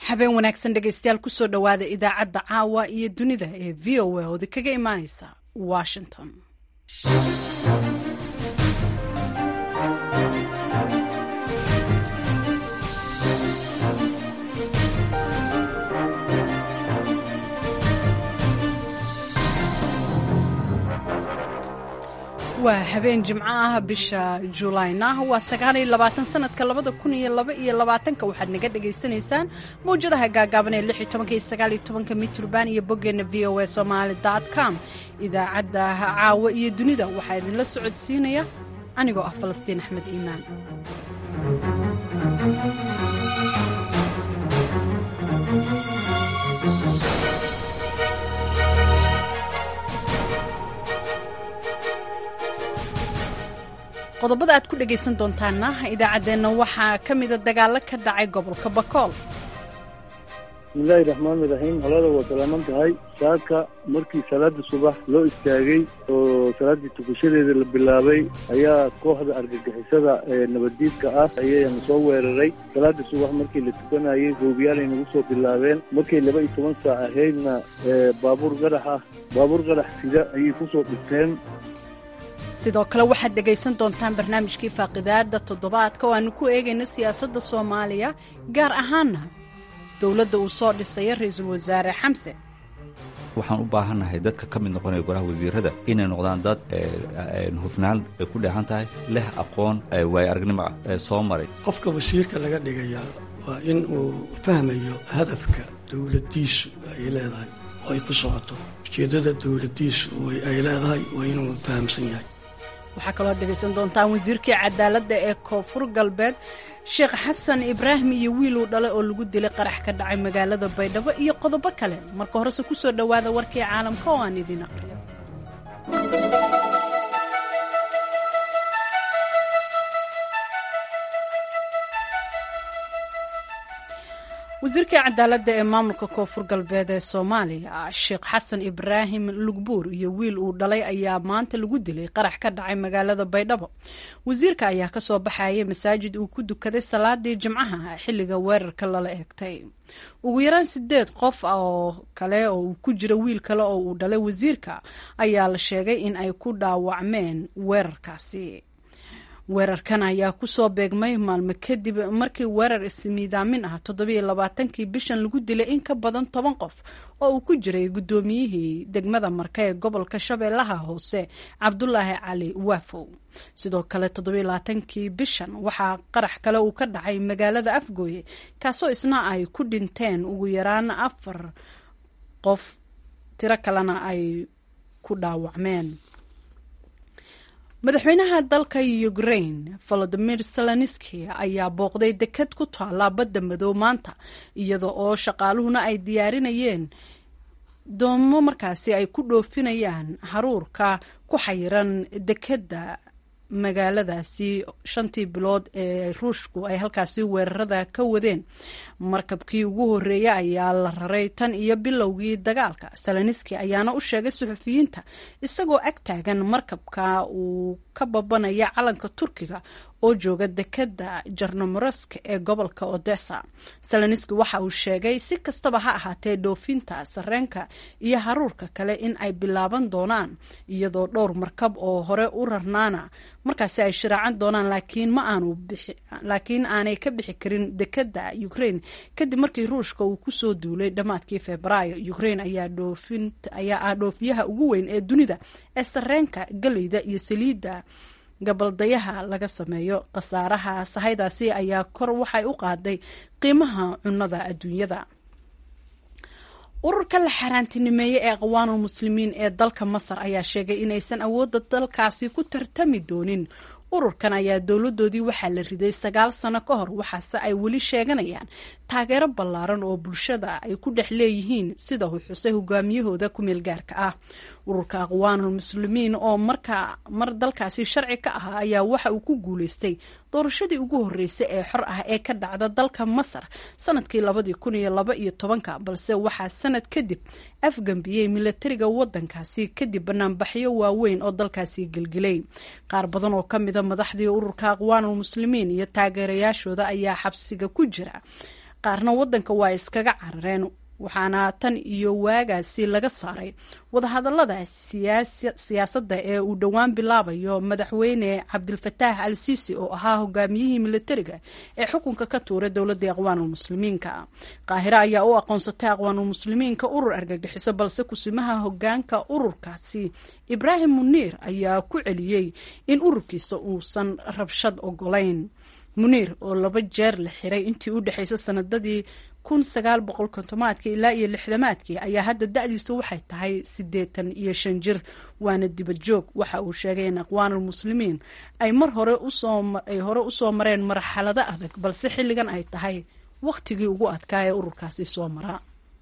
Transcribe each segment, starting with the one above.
habeen wanaagsan dhegaystayaal kusoo dhowaada idaacadda caawa iyo dunida ee v o a oodi kaga imaaneysa washington waa habeen jimco ah bisha juulayna waa sagaaliyo labaatan sanadka labada kun iyo laba iyo labaatanka waxaad naga dhagaysanaysaan mawjadaha gaagaaban ee lix iyo tobanka iyo sagaal iyo tobanka mitrban iyo boggeena v o a somaali dot com idaacadda caawa iyo dunida waxaa idinla socodsiinaya anigoo ah falastiin axmed iimaan qodobada aad ku dhegaysan doontaana idaacaddeenna waxaa ka mida dagaalo ka dhacay gobolka bakool bismillaahi raxmaani raxiim holada waa salaaman tahay saaka markii salaada subax loo istaagay oo salaaddii tukashadeeda la bilaabay ayaa kooxda argagixisada ee nabaddiidka ah ayayna soo weeraray salaada subax markii la tukanayay hoobiyaalay nagu soo bilaabeen markay laba iyo toban saac ahaydna baabuur qarax ah baabuur qarax sida ayay kusoo dhigteen sidoo kale waxaad dhegaysan doontaan barnaamijkii faaqidaada toddobaadka oo aanu ku eegayno siyaasadda soomaaliya gaar ahaana dowladda uu soo dhisaya ra-iisul wasaare xamse waxaan u baahannahay dadka ka mid noqonaya golaha wasiirada inay noqdaan dad hufnaan ay ku dheehan tahay leh aqoon waayo aragnimo ah soo maray qofka wasiirka laga dhigayaa waa in uu fahmayo hadafka dowladdiisu ay leedahay oo ay ku socoto ujeeddada dowladdiisu ay leedahay waa inuu fahamsan yahay waxaa kaloo dhegaysan doontaan wasiirkii cadaaladda ee koonfur galbeed sheekh xasan ibraahim iyo wiiluu dhalay oo lagu dilay qarax ka dhacay magaalada baydhabo iyo qodobo kale marka horese ku soo dhowaada warkii caalamka oo aan idiin aqriyo wasiirkii cadaaladda ee maamulka koonfur galbeed ee soomaaliya sheekh xasan ibraahim lugbuur iyo wiil uu dhalay ayaa maanta lagu dilay qarax ka dhacay magaalada baydhabo wasiirka ayaa kasoo baxayay masaajid uu ku dukaday salaadii jimcaha xilliga weerarka lala eegtay ugu yaraan sideed qof oo kale oo uu ku jiro wiil kale oo uu dhalay wasiirka ayaa la sheegay in ay ku dhaawacmeen weerarkaasi weerarkan ayaa kusoo beegmay maalmo kadib markii weerar ismiidaamin ah toddobiyo labaatankii bishan lagu dilay in ka badan toban qof oo uu ku jiray guddoomiyihii degmada marka ee gobolka shabeellaha hoose cabdulaahi cali waafow sidoo kale toddobiyo labaatankii bishan waxaa qarax kale uu ka dhacay magaalada afgooye kaasoo isna ay ku dhinteen ugu yaraan afar qof tiro kalena ay ku dhaawacmeen madaxweynaha dalka ukraine volodimir zelenski ayaa booqday deked ku taala badda madow maanta iyada oo shaqaaluhuna ay diyaarinayeen doomo markaasi ay ku dhoofinayaan haruurka ku xayiran dekedda magaaladaasi shantii bilood ee ruushku ay halkaasi weerarada ka wadeen markabkii ugu horeeyay ayaa la raray tan iyo bilowgii dagaalka saloniski ayaana u sheegay suxufiyiinta isagoo ag taagan markabka uu ka babanaya calanka turkiga oo jooga dekeda jarnomorosk ee gobolka odessa saloniski waxa uu sheegay si kastaba ha ahaatee dhoofinta sareenka iyo haruurka kale in ay bilaaban doonaan iyadoo dhowr markab oo hore u rarnaana markaasi ay shiraacan doonaan laakiin ma aanu laakiin aanay ka bixi karin dekeda ukraine kadib markii ruushka uu kusoo duulay dhammaadkii febraayo ukraine ayaa dhoofin ayaa ah dhoofiyaha ugu weyn ee dunida ee sareenka galeyda iyo saliidda gabaldayaha laga sameeyo khasaaraha sahaydaasi ayaa kor waxay u qaaday qiimaha cunnada adduunyada ururka la xaaraantinimeeye ee aqwaanul muslimiin ee dalka masar ayaa sheegay inaysan awoodda dalkaasi ku tartami doonin ururkan ayaa dowladoodii waxaa la riday sagaal sano ka hor waxaase ay weli sheeganayaan taageero ballaaran oo bulshada ay ku dhex leeyihiin sida uu xusay hogaamiyahooda ku-meel gaarka ah ururka aqwaanul muslimiin oo marka mar dalkaasi sharci ka ahaa ayaa waxa uu ku guuleystay doorashadii ugu horreysay ee xor ah ee ka dhacda dalka masar sanadkii labadii kun iyo laba iyo tobanka balse waxaa sanad kadib afgambiyey milatariga wadankaasi kadib banaanbaxyo waaweyn oo dalkaasi gelgelay qaar badan oo kamida madaxdii ururka aqwaanul muslimiin iyo taageerayaashooda ayaa xabsiga ku jira qaarna waddanka waa iskaga carareen waxaana tan iyo waagaasi laga saaray wadahadallada siyaasadda ee uu dhowaan bilaabayo madaxweyne cabdilfataax al siisi oo ahaa hogaamiyihii militariga ee xukunka ka tuuray dowladda aqwaanulmuslimiinka qaahire ayaa u aqoonsatay aqwaanulmuslimiinka urur argagixiso balse kusimaha hogaanka ururkaasi ibraahim muniir ayaa ku celiyey in ururkiisa uusan rabshad ogolayn muniir oo laba jeer la xiray intii u dhexaysay sanadadii kun sagaal boqol kontomaadkii ilaa iyo lixdamaadkii ayaa hadda da-diisu waxay tahay siddeetan iyo shan jir waana dibad joog waxa uu sheegay in aqwaanulmuslimiin ay mar hore usooay hore usoo mareen marxalado adag balse xilligan ay tahay wakhtigii ugu adkaa ee ururkaasi soo mara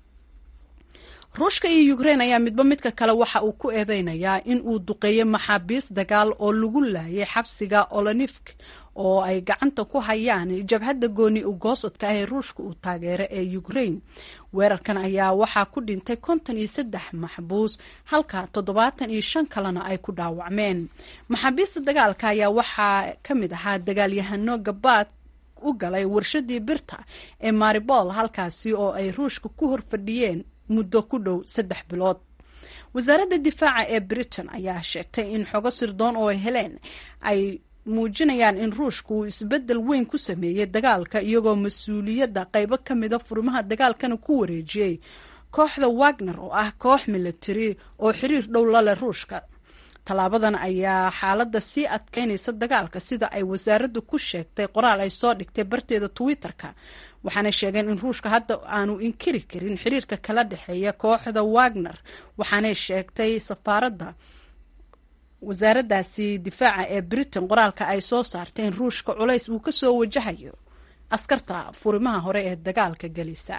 ruushka iyo ukrein ayaa midba midka kale waxa uu ku eedeynayaa in uu duqeeyey maxaabiis dagaal oo lagu laayay xabsiga olonifk oo ay gacanta ku hayaan jabhadda gooni ugoosadka ah ee ruushka uu taageero ee ukrein weerarkan ayaa waxaa ku dhintay konton iyo saddex maxbuus halka toddobaatan iyo shan kalena ay ku dhaawacmeen maxaabiista dagaalka ayaa waxaa ka mid ahaa dagaalyahano gabaad u galay warshadii birta ee maribol halkaasi oo ay ruushka ku horfadhiyeen muddo ku dhow saddex bilood wasaaradda difaaca ee britain ayaa sheegtay in xogo sirdoon oo ay heleen ay muujinayaan in ruushku uu isbeddel weyn ku sameeyey dagaalka iyagoo mas-uuliyadda qaybo ka mida furimaha dagaalkana ku wareejiyey kooxda wagner oo ah koox military oo xiriir dhow la leh ruushka tallaabadan ayaa xaaladda sii adkeynaysa dagaalka sida ay wasaaraddu ku sheegtay qoraal ay soo dhigtay barteeda twitter-ka waxaanay sheegeen in ruushka hadda aanu inkiri karin xiriirka kala dhexeeya kooxda wagner waxaanay sheegtay safaaradda wasaaraddaasi difaaca ee britain qoraalka ay soo saartay in ruushka culays uu ka soo wajahayo askarta furimaha hore ee dagaalka gelisa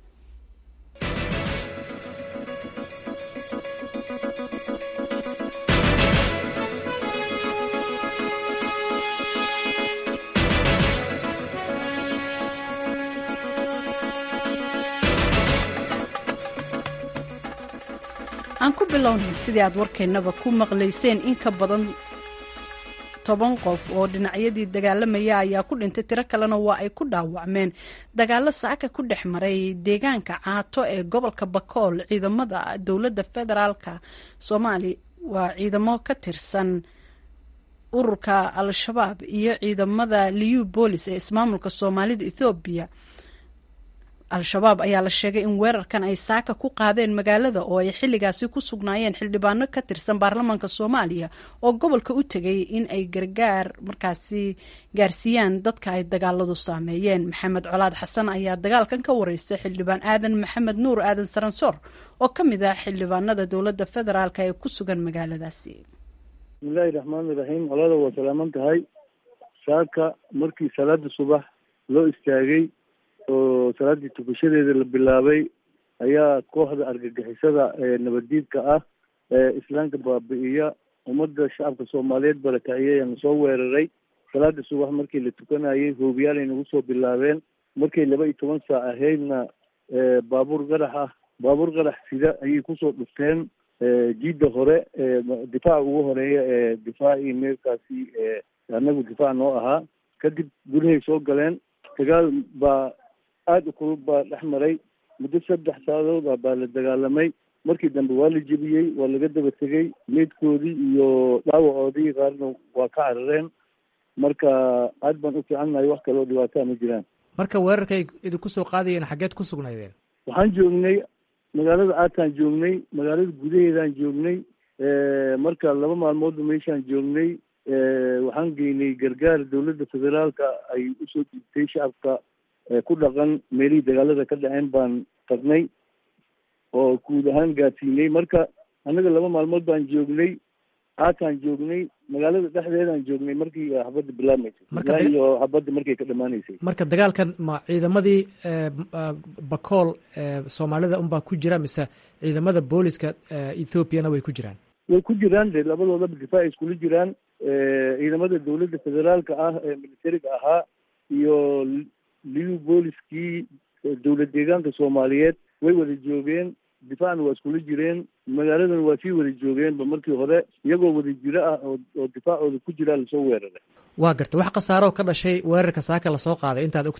aan ku bilownay sidii aad warkeennaba ku maqlayseen in ka badan toban qof oo dhinacyadii dagaalamaya ayaa ku dhintay tiro kalena waa ay ku dhaawacmeen dagaalo saaka ku dhex maray deegaanka caato ee gobolka bakool ciidamada dowladda federaalka soomaali waa ciidamo ka tirsan ururka al-shabaab iyo ciidamada liu boolis ee ismaamulka soomaalida ethoobiya al-shabaab ayaa la sheegay in weerarkan ay saaka ku qaadeen magaalada oo ay xilligaasi ku sugnaayeen xildhibaano ka tirsan baarlamaanka soomaaliya oo gobolka u tegay in ay gargaar markaasi gaarsiiyaan dadka ay dagaaladu saameeyeen maxamed colaad xasan ayaa dagaalkan ka wareystay xildhibaan aadan maxamed nuur aadan saransoor oo ka mid ah xildhibaanada dowladda federaalk ee ku sugan magaaladaasi bismillahi raxmaani raxiim colada waa salaaman tahay saaka markii salaada subax loo istaagay oo salaaddii tukashadeeda la bilaabay ayaa kooxda argagixisada ee nabaddiidka ah ee islaamka baabi'iya ummadda shacabka soomaaliyeed barakaciyay aan soo weeraray salaada subax markii la tukanayay hoobiyaalay nagu soo bilaabeen markay laba iyo toban saac ahaydna baabuur qarax ah baabuur qarax sida ayay kusoo dhufteen jiidda hore difaaca ugu horeeya ee difaacii meelkaasi anagu difaac noo ahaa kadib gudahay soo galeen dagaal baa aada u kulub baa dhex maray muddo saddex saacadood ah baa la dagaalamay markii dambe waa la jebiyey waa laga daba tegey meydkoodii iyo dhaawacoodii qaarna waa ka carareen marka aad baan u fiicannahay wax kale oo dhibaataa ma jiraan marka weerarkay idinku soo qaadayeen xaggeed ku sugnaydeen waxaan joognay magaalada aataan joognay magaalada gudaheedaan joognay marka laba maalmoodba meeshaan joognay waxaan geynay gargaar dowladda federaalka ay usoo dhiibtay shacabka ku dhaqan meelihii dagaalada ka dhaceen baan tagnay oo guud ahaan gaadsiinay marka annaga laba maalmood baan joognay aataan joognay magaalada dhexdeedaan joognay markii xabadda bilaabmaysay iyo xabadda markay ka dhamaanaysay marka dagaalkan ma ciidamadii bakool soomaalida unbaa ku jira mise ciidamada booliska ethoobiana way ku jiraan way ku jiraan de labadoodaba difaac iskula jiraan ciidamada dowladda federaalka ah ee militariga ahaa iyo liu booliskii dowlad deegaanka soomaaliyeed way wada joogeen difaacna waa iskula jireen magaaladana waa sii wada joogeenba markii hore iyagoo wada jiro ah oo difaacooda ku jiraa lasoo weeraray waa garta wax khasaaroo ka dhashay weerarka saaka lasoo qaaday intaad og tihiin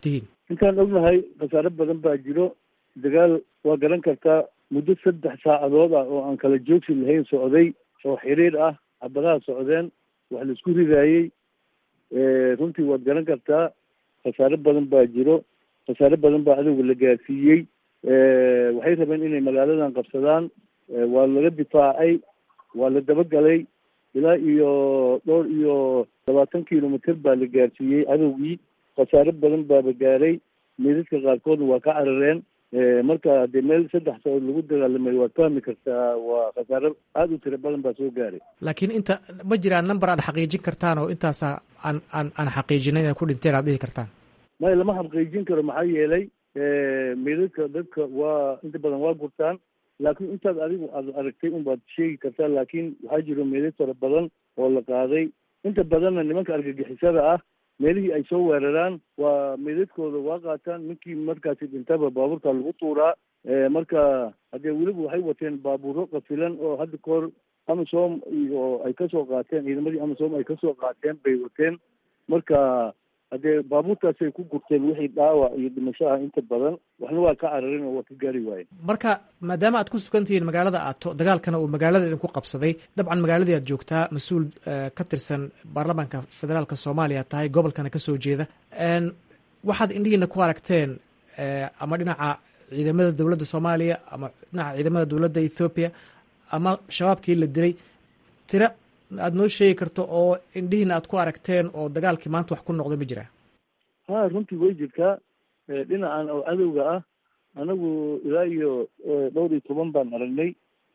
intaan ognahay khasaare badan baa jiro dagaal waa garan kartaa muddo saddex saacadood ah oo aan kala joogsi lahayn socday oo xiriir ah xabadaha socdeen wax laisku ridaayey runtii waad garan kartaa khasaare badan baa jiro khasaare badan baa cadowga la gaarsiiyey waxay rabeen inay magaaladan qabsadaan waa laga difaacay waa la dabagalay ilaa iyo dhowr iyo labaatan kilomitr baa la gaarsiiyey cadowgii khasaare badan baaba gaaray meydadka qaarkoodna waa ka carareen marka dee meel saddex saood lagu dagaalamay waad fahmi kartaa waa khasaare aada u tiro badan baa soo gaaray laakiin inta ma jiraan number aad xaqiijin kartaan oo intaasa aan aan aan xaqiijinay inay ku dhinteen aad dhihi kartaan maya lama xaqiijin karo maxaa yeelay meydadka dadka waa inta badan waa gurtaan laakiin intaad adigu aad aragtay unbaad sheegi kartaa laakiin waxaa jiro meydad fara badan oo la qaaday inta badanna nimanka argagixisada ah meelihii ay soo weeraraan waa meydadkooda waa qaataan ninkii markaasi dhintaba baabuurta lagu tuuraa marka haddee weliba waxay wateen baabuuro qafilan oo hadda kahor amisom oo ay kasoo qaateen ciidamadii amisom ay kasoo qaateen bay wateen marka haddee baabuurtaasay ku gurteen wixii dhaawac iyo dhimasho ah inta badan waxna waa ka cararin oo waa ka gaari waayen marka maadaama aad ku sugan tihiin magaalada aato dagaalkana uu magaalada idinku qabsaday dabcan magaaladii aad joogtaa mas-uul ka tirsan baarlamaanka federaalka soomaaliya tahay gobolkana kasoo jeeda waxaad indhihiina ku aragteen ama dhinaca ciidamada dowladda soomaaliya ama dhinaca ciidamada dowladda ethoobiya ama shabaabkii la dilay tira aad noo sheegi karto oo indhihiina aad ku aragteen oo dagaalkii maanta wax ku noqda ma jiraa ha runtii way jirtaa dhinacan oo cadowga ah anagu ilaa iyo dhowr iyo toban baan aragnay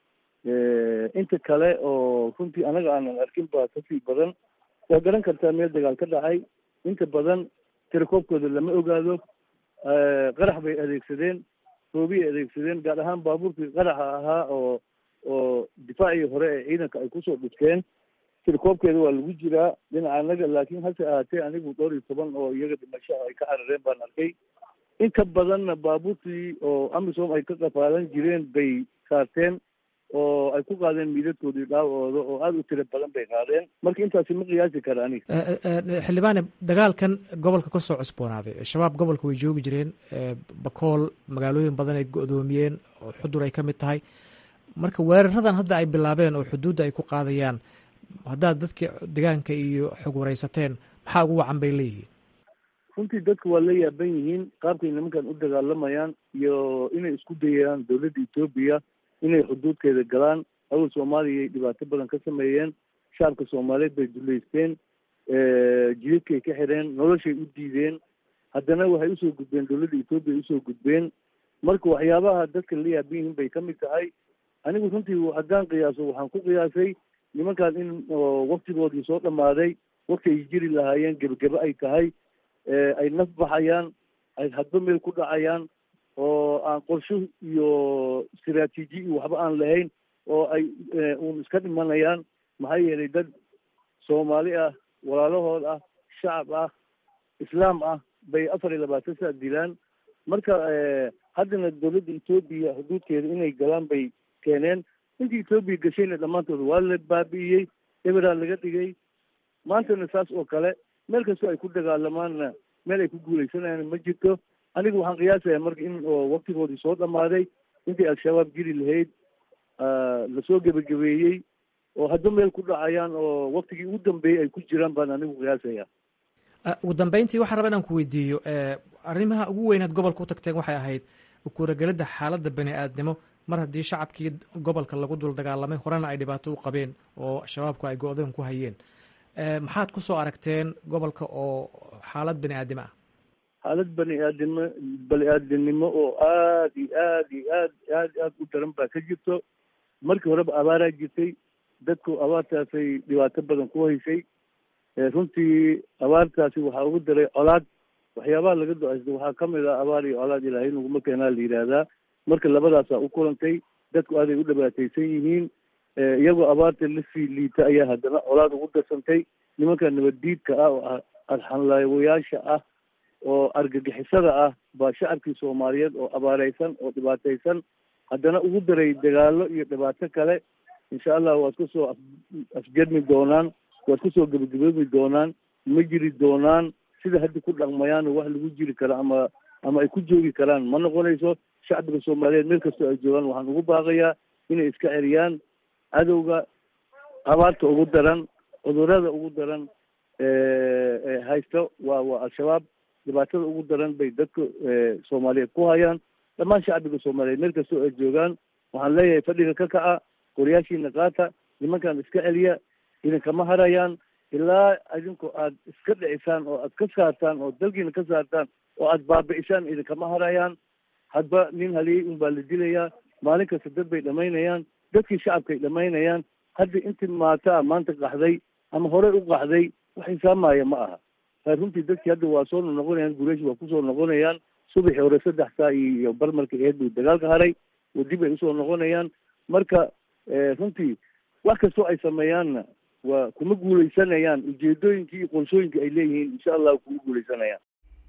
inta kale oo runtii anaga aanan arkin baa kasii badan waa garan kartaa meel dagaal ka dhacay inta badan tirakoobkooda lama ogaado qarax bay adeegsadeen roobiyay adeegsadeen gaar ahaan baabuurkii qaraxa ahaa oo oo difaacii hore ee ciidanka ay kusoo dhufteen tirakoobkeeda waa lagu jiraa dhinaca anaga laakiin hase ahaatee anigu dhowr iyo toban oo iyaga dhimasho ay ka carareen baan arkay inta badanna baabuurtii oo amisom ay ka qafaalan jireen bay saarteen oo ay ku qaadeen miidadkoodii dhaawooda oo aada u tiro badan bay qaadeen marka intaasi ma qiyaasi kara aniga xildhibaane dagaalkan gobolka ka soo cusboonaaday shabaab gobolka way joogi jireen bakool magaalooyin badan ay go-doomiyeen oo xudur ay ka mid tahay marka weeraradan hadda ay bilaabeen oo xuduudda ay ku qaadayaan haddaad dadka degaanka iyo xog waraysateen maxaa ugu wacan bay leeyihiin runtii dadka waa la yaaban yihiin qaabkay nimankan u dagaalamayaan iyo inay isku dayayaan dowladda etoobiya inay xuduudkeeda galaan awal soomaaliya ay dhibaato badan ka sameeyeen shacabka soomaaliyeed bay duleysteen jidadkay ka xireen noloshay u diideen haddana waxay usoo gudbeen dowladda etoobiya usoo gudbeen marka waxyaabaha dadka la yaaban yihiin bay ka mid tahay anigu runtii haddaan qiyaaso waxaan ku qiyaasay nimankan in waktigoodii soo dhammaaday wakti ay jiri lahaayeen gebagebe ay tahay ay naf baxayaan ay hadba meel ku dhacayaan oo aan qorsho iyo istaraatiiji iyo waxba aan lahayn oo ay uun iska dhimanayaan maxaa yeelay dad soomaali ah walaalahood ah shacab ah islaam ah bay afar iyo labaatan saa dilaan marka haddana dowladda etoobiya xuduudkeeda inay galaan bay keeneen intii etoobiya gashayna dhammaantooda waa la baabi'iyey eberaa laga dhigay maantana saas oo kale meel kastoo ay ku dagaalamaanna meel ay ku guuleysanayaan ma jirto aniga waxaan qiyaasayaa marka in oo waktigoodii soo dhammaaday intii al-shabaab jiri lahayd lasoo gebagabeeyey oo hadba meel ku dhacayaan oo waktigii ugu dambeeyey ay ku jiraan baan anigu qiyaasaya ugu dambeyntii waxaan raba inaan ku weydiiyo arrimaha ugu weynaad gobolka u tagteen waxay ahayd ukuuragelidda xaaladda bani aadnimo mar haddii shacabkii gobolka lagu dul dagaalamay horena ay dhibaato u qabeen oo shabaabku ay go-doon ku hayeen maxaad ku soo aragteen gobolka oo xaalad bani aadimo ah xaalad bani aadimo bani aadamnimo oo aad iyo aad iyo aad aad aad u daran baa ka jirto markii horeba abaaraa jirtay dadku abaartaasay dhibaato badan ku haysay runtii abaartaasi waxaa ugu daray colaad waxyaabaha laga do-aysta waxaa ka mid ah abaar iyo colaad ilaahay naguma keenaa la yidhaahdaa marka labadaasaa u kulantay dadku aaday u dhibaataysan yihiin iyagoo abaarta lasii liita ayaa haddana colaad ugu darsantay nimanka nabaddiidka ah oo arxanlaawayaasha ah oo argagixisada ah baa shacabkii soomaaliyeed oo abaareysan oo dhibaataysan haddana ugu daray dagaalo iyo dhibaato kale insha allah waad kusoo af afjarmi doonaan waad kusoo gebagaboobi doonaan ma jiri doonaan sida hadda ku dhaqmayaan wax lagu jiri karo ama ama ay ku joogi karaan ma noqonayso shacbiga soomaaliyeed meel kastoo ay joogaan waxaan ugu baaqayaa inay iska celiyaan cadowga abaarta ugu daran cudurada ugu daran haysta waa waa al-shabaab dhibaatada ugu daran bay dadka soomaaliyeed ku hayaan dhammaan shacbiga soomaaliyeed meel kastoo ay joogaan waxaan leeyahay fadhiga ka kaca qoryaashiina qaata nimankan iska celiya idinkama harayaan ilaa idinku aad iska dhicisaan oo aad ka saartaan oo dalkiina ka saartaan oo aad baabi'isaan idinkama harayaan hadba nin haliyey un baa la dilayaa maalin kasta dad bay dhamaynayaan dadkii shacabkay dhamaynayaan hadda intii maataa maanta qaxday ama horey u qaxday wax xisaabmaya ma aha a runtii dadkii hadda waa soo noqonayaan gureesh waa kusoo noqonayaan subaxii hore saddex saa iyo barmarka eed buu dagaalka haray oo dib ay usoo noqonayaan marka runtii wax kastoo ay sameeyaanna waa kuma guuleysanayaan ujeedooyinkii iyo qorshooyinkii ay leeyihiin insha allah kuma guuleysanayaan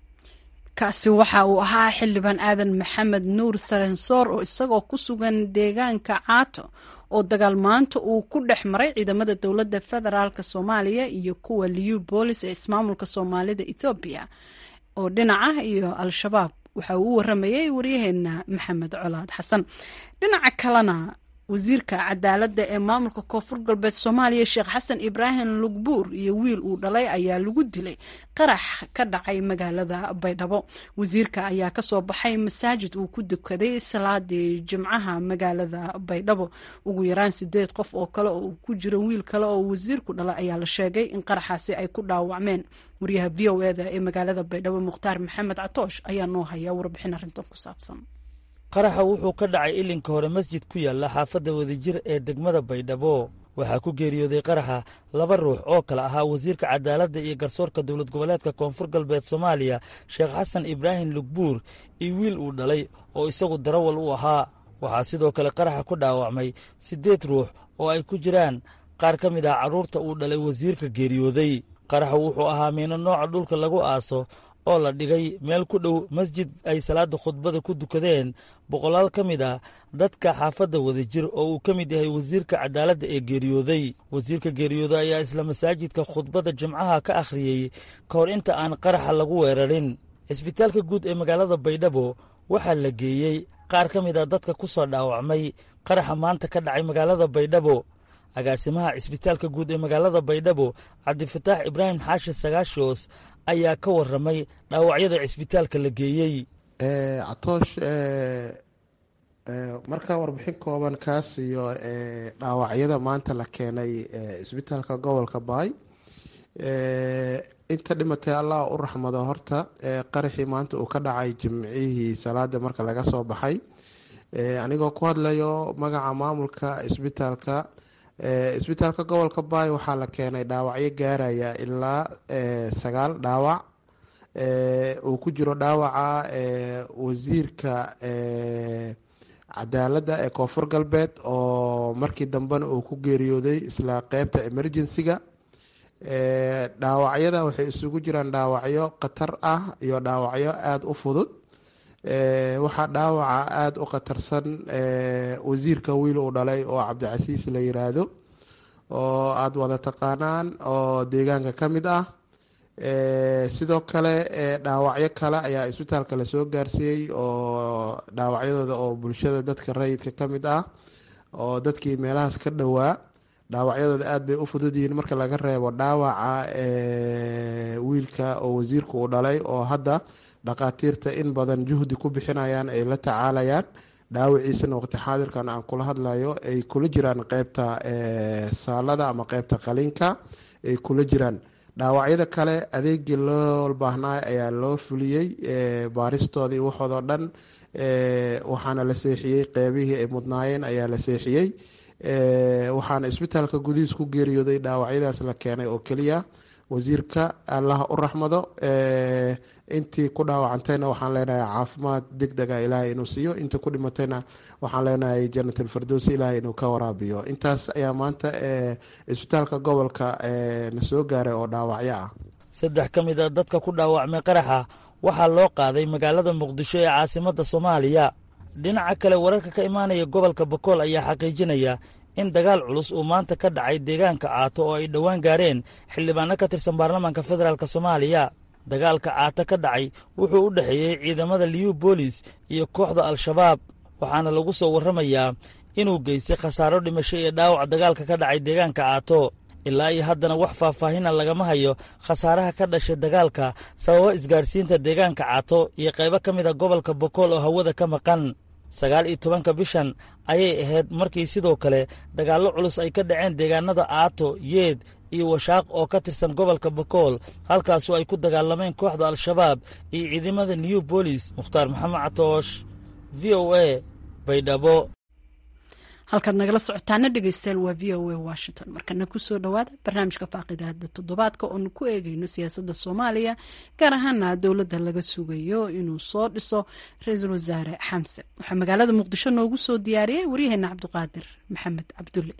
kaasi waxa uu ahaa xildhibaan aadan maxamed nuur sarensoor oo isagoo ku sugan deegaanka caato oo dagaal maanta uu ku dhex maray ciidamada dowladda federaalk soomaaliya iyo kuwa liu boolis ee ismaamulka soomaalida ethoobiya oo dhinaca iyo al-shabaab waxa uu u waramayay waryaheena maxamed colaad xasan dhinaca kalena wasiirka cadaaladda ee maamulka koonfur galbeed soomaaliya sheekh xasan ibraahim lugbuur iyo wiil uu dhalay ayaa lagu dilay qarax ka dhacay magaalada baydhabo wasiirka ayaa kasoo baxay masaajid uu ku dukaday salaadii jimcaha magaalada baydhabo ugu yaraan sideed qof oo kale oo uu ku jiro wiil kale oo wasiirku dhalay ayaa la sheegay in qaraxaasi ay ku dhaawacmeen wariyaha v o eda ee magaalada baydhabo mukhtaar maxamed catoosh ayaa noo haya warbixin arrintan ku saabsan qaraxa wuxuu ka dhacay ilinka hore masjid ku yaalla xaafadda wadajir ee degmada baydhabo waxaa ku geeriyooday qaraxa laba ruux oo kale ahaa wasiirka cadaaladda iyo garsoorka dowlad goboleedka koonfur galbeed soomaaliya sheekh xasan ibraahim lugbuur iyo wiil uu dhalay oo isagu darawal u ahaa waxaa sidoo kale qaraxa ku dhaawacmay siddeed ruux oo ay ku jiraan qaar ka mid ah carruurta uu dhalay wasiirka geeriyooday qaraxa wuxuu ahaa miino nooca dhulka lagu aaso oo la dhigay meel ku dhow masjid ay salaadda khudbada ku dukadeen boqolaal ka mid ah dadka xaafadda wadajir oo uu ka mid yahay wasiirka cadaaladda ee geeriyooday wasiirka geeriyooday ayaa isla masaajidka khudbadda jimcaha ka akhriyey ka hor inta aan qaraxa lagu weerarin cisbitaalka guud ee magaalada baydhabo waxaa la geeyey qaar ka mid ah dadka ku soo dhaawacmay qaraxa maanta ka dhacay magaalada baydhabo agaasimaha cisbitaalka guud ee magaalada baydhabo cabdifataax ibraahim xaashi sagaashoos ayaa ka warramay dhaawacyada cisbitaalka la geeyey catoosh markaa warbixin kooban kaas iyo dhaawacyada maanta la keenay cisbitaalka gobolka baay inta dhimatay allah u raxmado horta qaraxii maanta uu ka dhacay jimcihii salaada marka laga soo baxay anigoo ku hadlayo magaca maamulka cisbitaalka isbitaalka gobolka baay waxaa la keenay dhaawacyo gaaraya ilaa sagaal dhaawac uu ku jiro dhaawaca wasiirka cadaaladda ee koonfur galbeed oo markii dambena uu ku geeriyooday isla qeybta emergency-ga dhaawacyada waxay isugu jiraan dhaawacyo khatar ah iyo dhaawacyo aada u fudud waxaa dhaawaca aada u khatarsan wasiirka wiil uu dhalay oo cabdicasiis la yiraahdo oo aada wada taqaanaan oo deegaanka ka mid ah sidoo kale dhaawacyo kale ayaa isbitaalka lasoo gaarsiiyey oo dhaawacyadooda oo bulshada dadka rayidka ka mid ah oo dadkii meelahaas ka dhowaa dhaawacyadooda aada bay u fudud yihiin marka laga reebo dhaawaca wiilka oo wasiirka uu dhalay oo hadda dhakhaatiirta in badan juhdi ku bixinayaan ay la tacaalayaan dhaawiciisana waqti xaadirkan aan kula hadlayo ay kula jiraan qeybta saalada ama qeybta qaliinka ay kula jiraan dhaawacyada kale adeegii loo baahnaa ayaa loo fuliyey baaristoodii waxoodoo dhan waxaana la seexiyey qeybihii ay mudnaayeen ayaa la seexiyey waxaana isbitaalka gudihiis ku geeriyooday dhaawacyadaas la keenay oo keliya wasiirka allaha u raxmado intii ku dhaawacantayna waxaan leenahay caafimaad deg dega ilaahay inuu siiyo intii ku dhimatayna waxaan leenahay janat alfirdowsi ilaahay inuu ka waraabiyo intaas ayaa maanta isbitaalka gobolka na soo gaaray oo dhaawacyo ah saddex ka mid a dadka ku dhaawacmay qaraxa waxaa loo qaaday magaalada muqdisho ee caasimadda soomaaliya dhinaca kale wararka ka imaanaya gobolka bakool ayaa xaqiijinaya in dagaal culus uu maanta ka dhacay deegaanka caato oo ay dhowaan gaareen xildhibaano ka tirsan baarlamaanka federaalk soomaaliya dagaalka caata ka dhacay wuxuu u dhexeeyey ciidamada liyu boolis iyo kooxda al-shabaab waxaana lagu soo warramayaa inuu geystay khasaaro dhimasho iyo dhaawac dagaalka ka dhacay deegaanka caato ilaa iyo haddana wax faahfaahina lagama hayo khasaaraha ka dhashay dagaalka sababa isgaadhsiinta deegaanka caato iyo qaybo ka mid a gobolka bokool oo hawada ka maqan sagaal iyo tobanka bishan ayay ahayd markii sidoo kale dagaallo culus ay ka dhaceen deegaanada aato yeed iyo washaaq oo ka tirsan gobolka bokool halkaasu ay ku dagaalameen kooxda al-shabaab iyo ciidamada new bolis mukhtaar maxamed catoosh v o a baydhabo halkaad nagala socotaana dhegeystayaal waa v o a washington markana kusoo dhowaada barnaamijka faaqidaada toddobaadka oonu ku eegeyno siyaasadda soomaaliya gaar ahaana dowladda laga sugayo inuu soo dhiso ra-iisul wasaare xamse waxaa magaalada muqdisho noogu soo diyaariyey waryaheena cabdiqaadir maxamed cabdulle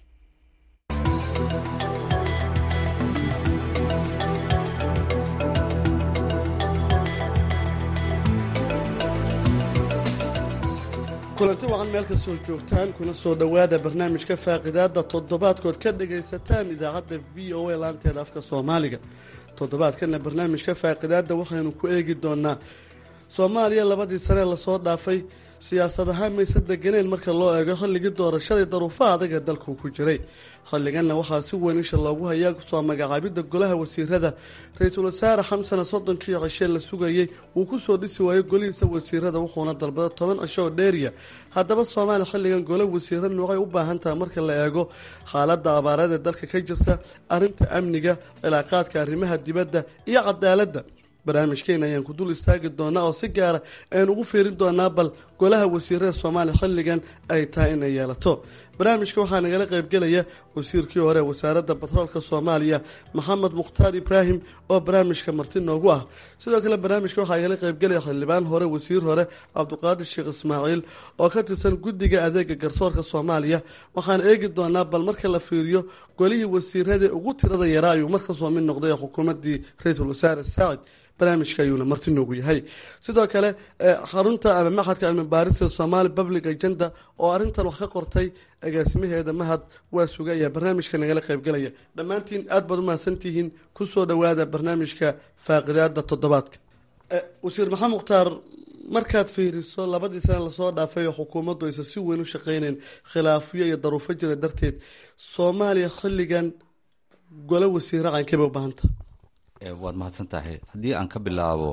kulanti wacan meel kastoo joogtaan kuna soo dhowaada barnaamijka faaqidaada toddobaadkood ka dhagaysataan idaacadda v o a laanteeda afka soomaaliga toddobaadkana barnaamijka faaqidaada waxaynu ku eegi doonaa soomaaliya labadii sanee lasoo dhaafay siyaasad ahaan mayse deganeen marka loo eego xilligii doorashadii daruufaha adag ee dalku ku jiray xilliganna waxaa si weyn isha loogu hayaa soo magacaabidda golaha wasiirada ra-iisul wasaare xamsana soddonkii cishe la sugayey wuu kusoo dhisi waayey golihiisa wasiirada wuxuuna dalbada toban cisho oo dheeriya haddaba soomaaliya xilligan gole wasiiro noocay u baahan taha marka la eego xaaladda abaareed ee dalka ka jirta arrinta amniga cilaaqaadka arrimaha dibadda iyo cadaaladda barnaamijkeena ayaan ku dul istaagi doonaa oo si gaara ayaan ugu fiirin doonaa bal golaha wasiirada soomaaliya xilligan ay tahay inay yeelato barnaamijka waxaa nagala qaybgelaya wasiirkii hore wasaaradda batroolka soomaaliya maxamed mukhtaar ibraahim oo barnaamijka marti noogu ah sidoo kale barnaamijka waxaa nagala qaybgelaya xildhibaan hore wasiir hore cabdiqaadir sheekh ismaaciil oo ka tirsan guddiga adeega garsoorka soomaaliya waxaan eegi doonaa bal marka la fiiriyo golihii wasiirada ugu tirada yaraa ayuu markasoo mid noqday xukuumaddii ra-iisul wasaare saacid barnaamijka ayuuna marti noogu yahay sidoo kale xarunta ama maxadka cilmi baarista somaali public agenda oo arrintan wax ka qortay agaasimaheeda mahad waa suga ayaa barnaamijka nagala qaybgelaya dhammaantiin aad baad u mahadsantihiin kusoo dhowaada barnaamijka faaqidaada toddobaadka wasiir maxamed mukhtaar markaad fiiriso labadii sane lasoo dhaafay oo xukuumaddu aysan si weyn u shaqeyneyn khilaafyo iyo daruufo jira darteed soomaaliya xilligan gole wasiire caankeba u baahanta waad mahadsan tahay haddii aan ka bilaabo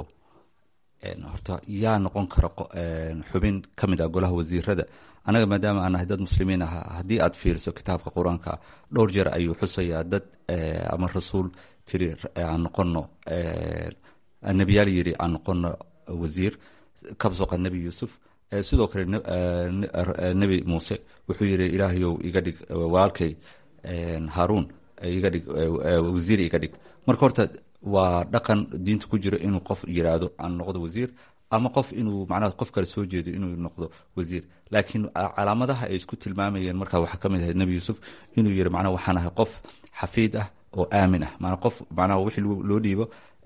horta yaa noqon kara xubin ka mid ah golaha wasiirada anaga maadaama aan nahay dad muslimiin ah haddii aad fiiriso kitaabka qur-aanka dhowr jeer ayuu xusayaa dad ama rasuul tiri aan noqono nebiyaal yiri aan noqono wasiir kabsoqa nebi yuusuf sidoo kale nebi muuse wuxuu yiri ilaahayow iga dhig walaalkay haaruun iga dhig wasiir iga dhig marka horta waa dhaqan diinta ku jiro inuu qof yiraahdo aan noqdo wasiir ama qof inuu macnaha qof kale soo jeedo inuu noqdo wasiir laakiin calaamadaha ay isku tilmaamayeen markaa waxaa kamid ahayd nebi yuusuf inuu yiri macnaha waxaan ahay qof xafiid ah oo aamin ah maanaa qof macnaha wixii loo dhiibo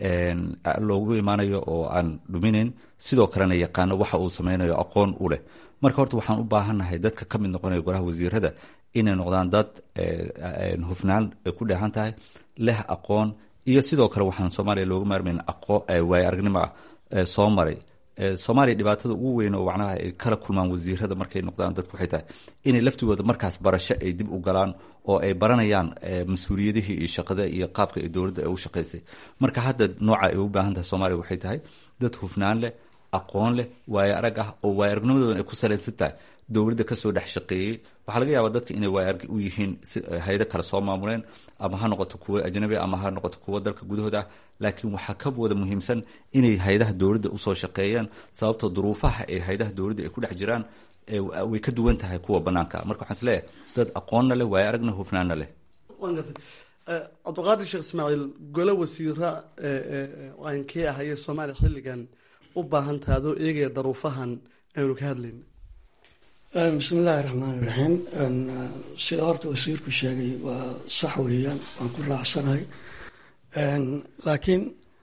loogu imaanayo oo aan dhuminayn sidoo kalena yaqaano waxa uu sameynayo aqoon u leh marka horta waxaan u baahannahay dadka ka mid noqonaya golaha wasiirada inay noqdaan dad hufnaan ay ku dheehan tahay leh aqoon iyo sidoo kale waxaan soomaaliya looga maarmayn waayo aragnimo ah soo maray soomaaliya dhibaatada ugu weyn oo macnaha ay kala kulmaan wasiirada markay noqdaan dadku waxay tahay inay laftigooda markaas barasho ay dib u galaan oo ay baranayaan mas-uuliyadihii iyo shaqada iyo qaabka ay dowladda ay u shaqaysay marka hadda nooca ay u baahan tahay soomaaliya waxay tahay dad hufnaan leh aqoon leh waayo arag ah oo waayo aragnimadoodan ay ku salaysan tahay dowladda kasoo dhex shaqeeyey waxaa laga yaabaa dadka inay waayo arag u yihiin hay-ado kale soo maamuleen ama ha noqoto kuwo ajnabi ama ha noqoto kuwo dalka gudahooda ah laakiin waxaa ka wada muhiimsan inay hay-adaha dowladda usoo shaqeeyaan sababtoo duruufaha ee hay-adaha dowladda ay ku dhex jiraan way ka duwan tahay kuwa banaanka marka waxaan is leeyahay dad aqoonna leh waayo aragna hufnaanna leh cabdiqaadir sheekh ismaaciil gole wasiira aankee ahayee soomaaliya xilligan u baahan taha adoo eegaya daruufahan aynu ka hadlayna bismi illaahi raxmaan iraxiim sida horta wasiirku sheegay waa sax weeyaan waan ku raacsanahay laakiin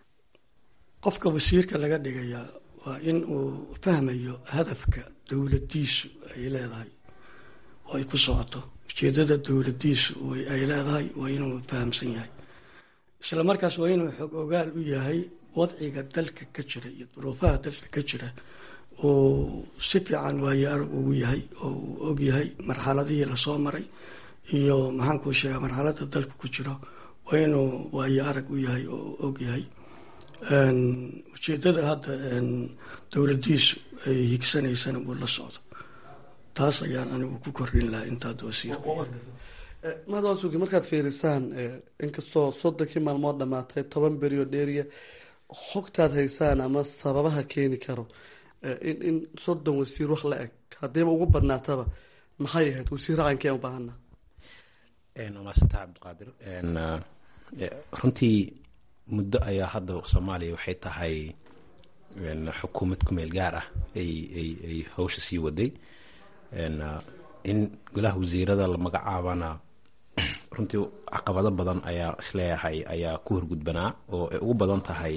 qofka wasiirka laga dhigayaa waa in uu fahmayo hadafka dowladdiisu ay leedahay oo ay ku socoto ujeedada dowladdiisu ay leedahay waa inuu fahamsan yahay isla markaas waa inuu xog ogaal u yahay wadciga dalka ka jira iyo duruufaha dalka ka jira oo si fiican waayo arag ugu yahay oo uu og yahay marxaladihii lasoo maray iyo maxaankuu sheegaa marxalada dalka ku jiro waa inuu waayo arag u yahay oo og yahay ujeedada hadda dowladiisu ay higsanaysana uu la socdo taas ayaan anigu ku kordhin lahaa intaad wasiirka mahadwaasugi markaad fiirisaan inkastoo soddonkii maalmood dhamaatay toban berioo dheeriya xogtaad haysaan ama sababaha keeni karo in in soddon wasiir wax la eg haddiiba ugu badnaataba maxay ahayd wasiir raqankeen u baahana umaasanta cabdiqaadir runtii muddo ayaa hadda soomaaliya waxay tahay xukuumad kumeel gaar ah ay ay ay hawsha sii waday in golaha wasiirada la magacaabana runtii caqabado badan ayaa isleeyahay ayaa ku horgudbanaa oo ay ugu badan tahay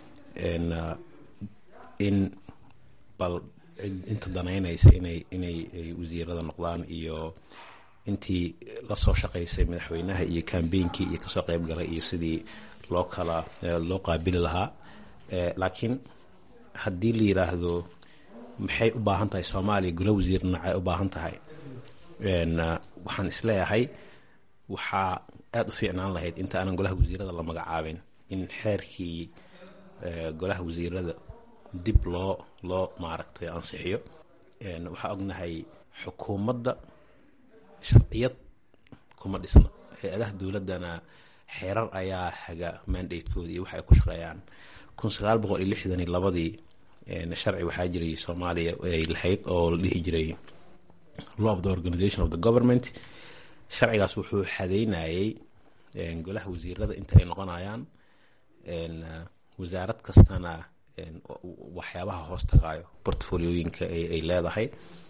in bal inta danaynaysa inay inay wasiirada noqdaan iyo intii lasoo shaqaysay madaxweynaha iyo kambeynkii iyo kasoo qeyb galay iyo sidii loo kala loo qaabili lahaa laakiin haddii la yiraahdo maxay u baahan tahay soomaaliya golo wasiir dhinacay u baahan tahay waxaan isleeyahay waxaa aada u fiicnaan lahayd inta aanan golaha wasiirada la magacaabin in xeerkii golaha wasiirada dib loo loo maaragtay ansixiyo waxaa ognahay xukuumadda sharciyad kuma dhisna hay-adaha dowladdana xeerar ayaa haga mandatekooda iyo waxa ay ku shaqeeyaan kun sagaal boqol iyo lixdan iyo labadii sharci waxaa jiray soomaaliya ay lahayd oo la dhihi jiray law of the organization of the government sharcigaas wuxuu xadeynayay golaha wasiirada inta ay noqonayaan wasaarad kastana waxyaabaha hoos tagaayo portfoliyooyinka ay leedahay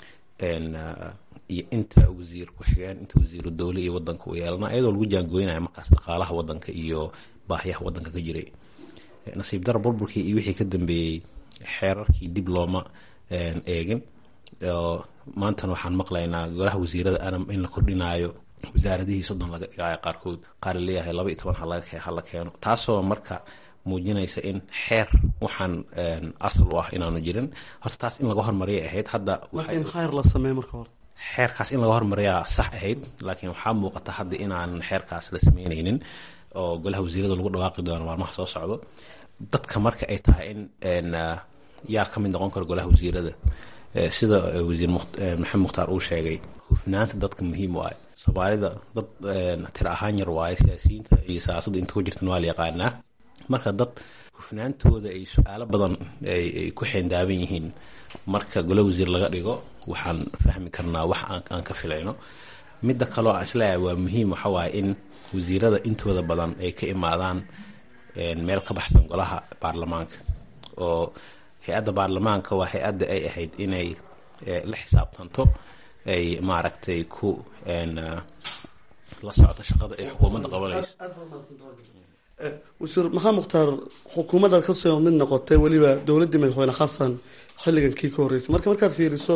iyo inta wasiir ku-xigeen inta wasiiru dowle iyo wadanka u yeelana iyadoo lagu jaangooynaya markaas dhaqaalaha wadanka iyo baahiyaha wadanka ka jiray nasiib dara burburkii iyo wixii ka dambeeyey xeerarkii dib looma eegin maantana waxaan maqlaynaa golaha wasiirada anam in la kordhinaayo wasaaradihii soddon laga dhigaayo qaarkood qaar laleeyahay laba iyo toban hala keeno taasoo marka muujinaysa in xeer waxaan asal u ah inaanu jirin horta taas in laga hormariyay ahayd hadda in xeer la sameey marka hore xeerkaas in laga hormariyaa sax ahayd laakiin waxaa muuqata hadda inaan xeerkaas la sameyneynin oo golaha wasiirada lagu dhawaaqi doono maalmaha soo socdo dadka marka ay tahay in yaa ka mid noqon karo golaha wasiirada sida wasiir maxamed mukhtaar uu sheegay hufnaanta dadka muhiim u ah soomaalida dad tira ahaan yar waaye siyaasiyiinta iyo siyaasadda inta ku jirtan waa la yaqaanaa marka dad hufnaantooda ay su-aalo badan ay ku xeendaaban yihiin marka golo wasiir laga dhigo waxaan fahmi karnaa wax aan ka filayno midda kaloo aan isleeyahay waa muhiim waxa waaye in wasiirada intooda badan ay ka imaadaan meel ka baxsan golaha baarlamaanka oo hay-adda baarlamaanka waa hay-adda ay ahayd inay la xisaabtanto ay maaragtay ku la socto shaqada ay xukuumadda qabanayso wasiir maxamed mukhtaar xukuumaddaad kasoo mid noqotay weliba dowladdii madaxweyne xasan xilligan kii ka horreysay marka markaad fiiriso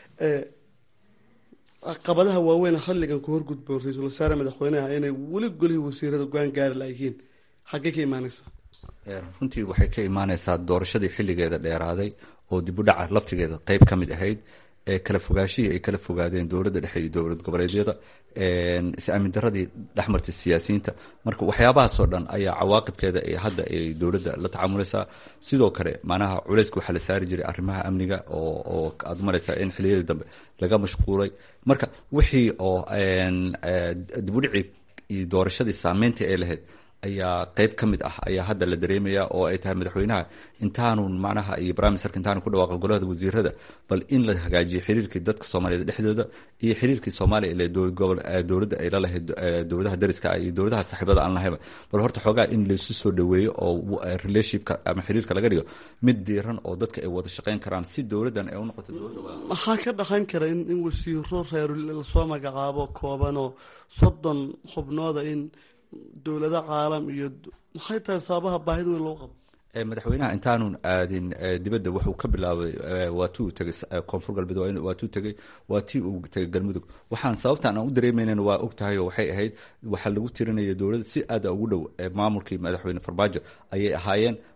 caqabadaha waaweyn xilligan ku horgudboon ra-iisul wasaare madaxweyneha inay weli golihii wasiirada go-aan gaari layihiin xaggee ka imaaneysa runtii waxay ka imaaneysaa doorashadii xilligeeda dheeraaday oo dib u dhaca laftigeeda qeyb ka mid ahayd ee kala fogaashihii ay kala fogaadeen dowladda dhexe iyo dowlad goboleedyada is-aamin daradii dhexmartay siyaasiyiinta marka waxyaabahaasoo dhan ayaa cawaaqibkeeda ee hadda ay dowladda la tacaamulaysaa sidoo kale macnaha culeyska waxaa la saari jiray arrimaha amniga oo oo aad maraysaa in xiliyadii dambe laga mashquulay marka wixii oo dib u dhicii iyo doorashadii saameyntii ay lahayd ayaa qeyb ka mid ah ayaa hadda la dareemaya oo ay tahay madaxweynaha intaanu macnaha iyo brimiserka intaanu ku dhawaaqa golahada wasiirada bal in la hagaajiyo xiriirkii dadka soomaaliyed dhexdooda iyo xiriirkii soomaaliya ile dowladda ay lalahayd dowladaha dariska iyo dowladaha saaxiibada aan lahayba bal horta xoogaa in laysu soo dhaweeyo oo relationshipka ama xiriirka laga dhigo mid diiran oo dadka ay wada shaqeyn karaan si dowladdan ay u noqoto dowladda maxaa ka dhaqan kara in in wasiiro reer lasoo magacaabo kooban oo soddon xubnooda in dowlado caalam iyo maxay tahay sababaha baahida weyn loo qabo madaxweynaha intaanun aadin dibadda wuxuu ka bilaabay waa tuu tegay koonfur galbeed waa tuu tegay waa tii uu tegay galmudug waxaan sababtaan aan u dareemaynan waa og tahay oo waxay ahayd waxaa lagu tirinaya dowladda si aada ugu dhow maamulkii madaxweyne farmaajo ayay ahaayeen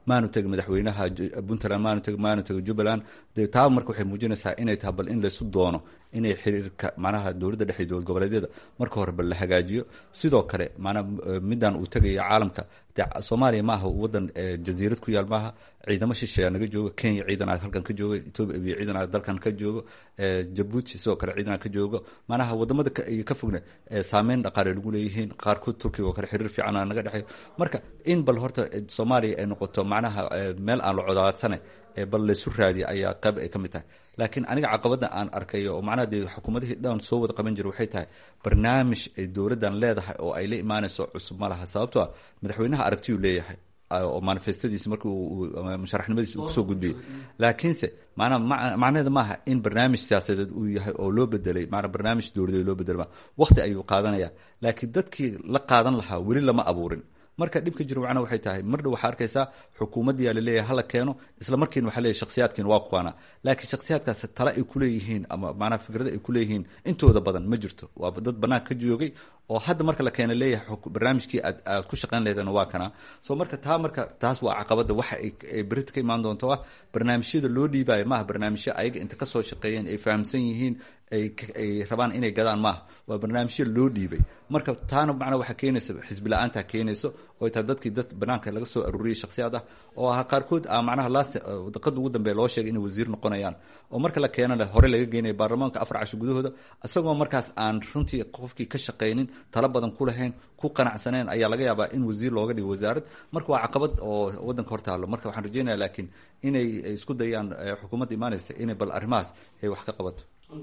maanu tegin madaxweynaha puntland maanu tegin maanu tegin jubbaland dee taa marka waxay muujinaysaa inay tahay bal in laysu doono inay xiriirka macnaha dowladda dhexe dowlad goboleedyada marka hore bal la hagaajiyo sidoo kale maanaa middan uu tegaya caalamka dee soomaaliya maaha wadan jasiirad ku yaal maaha ciidamo shisheeya naga joogo kenya ciidan aad halkan ka joogo etoobiya iyo ciidan aad dalkan ka joogo jabuuti sidoo kale ciidan aad ka joogo maanaha wadamada ka fogna saameyn dhaqaale lagu leeyihiin qaarkood turkiga oo kale xiriir fiican naga dhexeeyo marka in bal horta soomaaliya ay noqoto macnaha meel aan la codaadsane bal laysu raadiya ayaa qayb ay ka mid tahay laakiin aniga caqabada aan arkayo oo macnaha dee xukuumadihii dhan soo wada qaban jira waxay tahay barnaamij ay dowladdan leedahay oo ay la imaanayso cusub ma laha sababto a madaxweynaha aragtiyuu leeyahay oo manifestadiisi markii musharaxnimadiisi uu kusoo gudbiyey laakiinse maanaa macnaheeda maaha in barnaamij siyaasadeed uu yahay oo loo bedelay maanaa barnaamij dowladeed loo bedelay ma waqti ayuu qaadanaya laakiin dadkii la qaadan lahaa weli lama abuurin marka dhibka jiro macna waxay tahay mardhow waxaa arkaysaa xukuumaddiyaa laleeyahay hala keeno isla markiina waxa leeyahy shakhsiyaadkiina waa kuwaana laakiin shakhsiyaadkaas tale ay kuleeyihiin ama maanaa fikrada ay kuleeyihiin intooda badan ma jirto waa dad banaanka ka joogay oo hadda marka la keena leeyahay barnaamijkii aad aad ku shaqayn laheedna waa kana soo marka taa marka taas waa caqabada waxa ay berita ka imaan doonto ah barnaamijyada loo dhiibayo maaha barnaamijyo ayaga inta kasoo shaqeeyeen ay fahamsan yihiin ay rabaan inay gadaan maaha waa barnaamijyo loo dhiibay marka taana macnaa waxaa keenaysa xisbi la-aanta keenayso oo taa dadkii dad banaanka laga soo aruuriyay shakhsiyaad ah oo ah qaarkood a macnaha laas daqada ugu dambeeya loo sheegay inay wasiir noqonayaan oo marka la keenana hore laga geenaya baarlamaanka afar casho gudahooda isagoo markaas aan runtii qofkii ka shaqaynin talo badan ku lahayn ku qanacsaneen ayaa laga yaabaa in wasiir looga dhigo wasaarad marka waa caqabad oo wadanka hortaalo marka waxaan rajeynaya laakiin inay isku dayaan xukuumadda imaanaysa inay bal arrimahaas ay wax ka qabato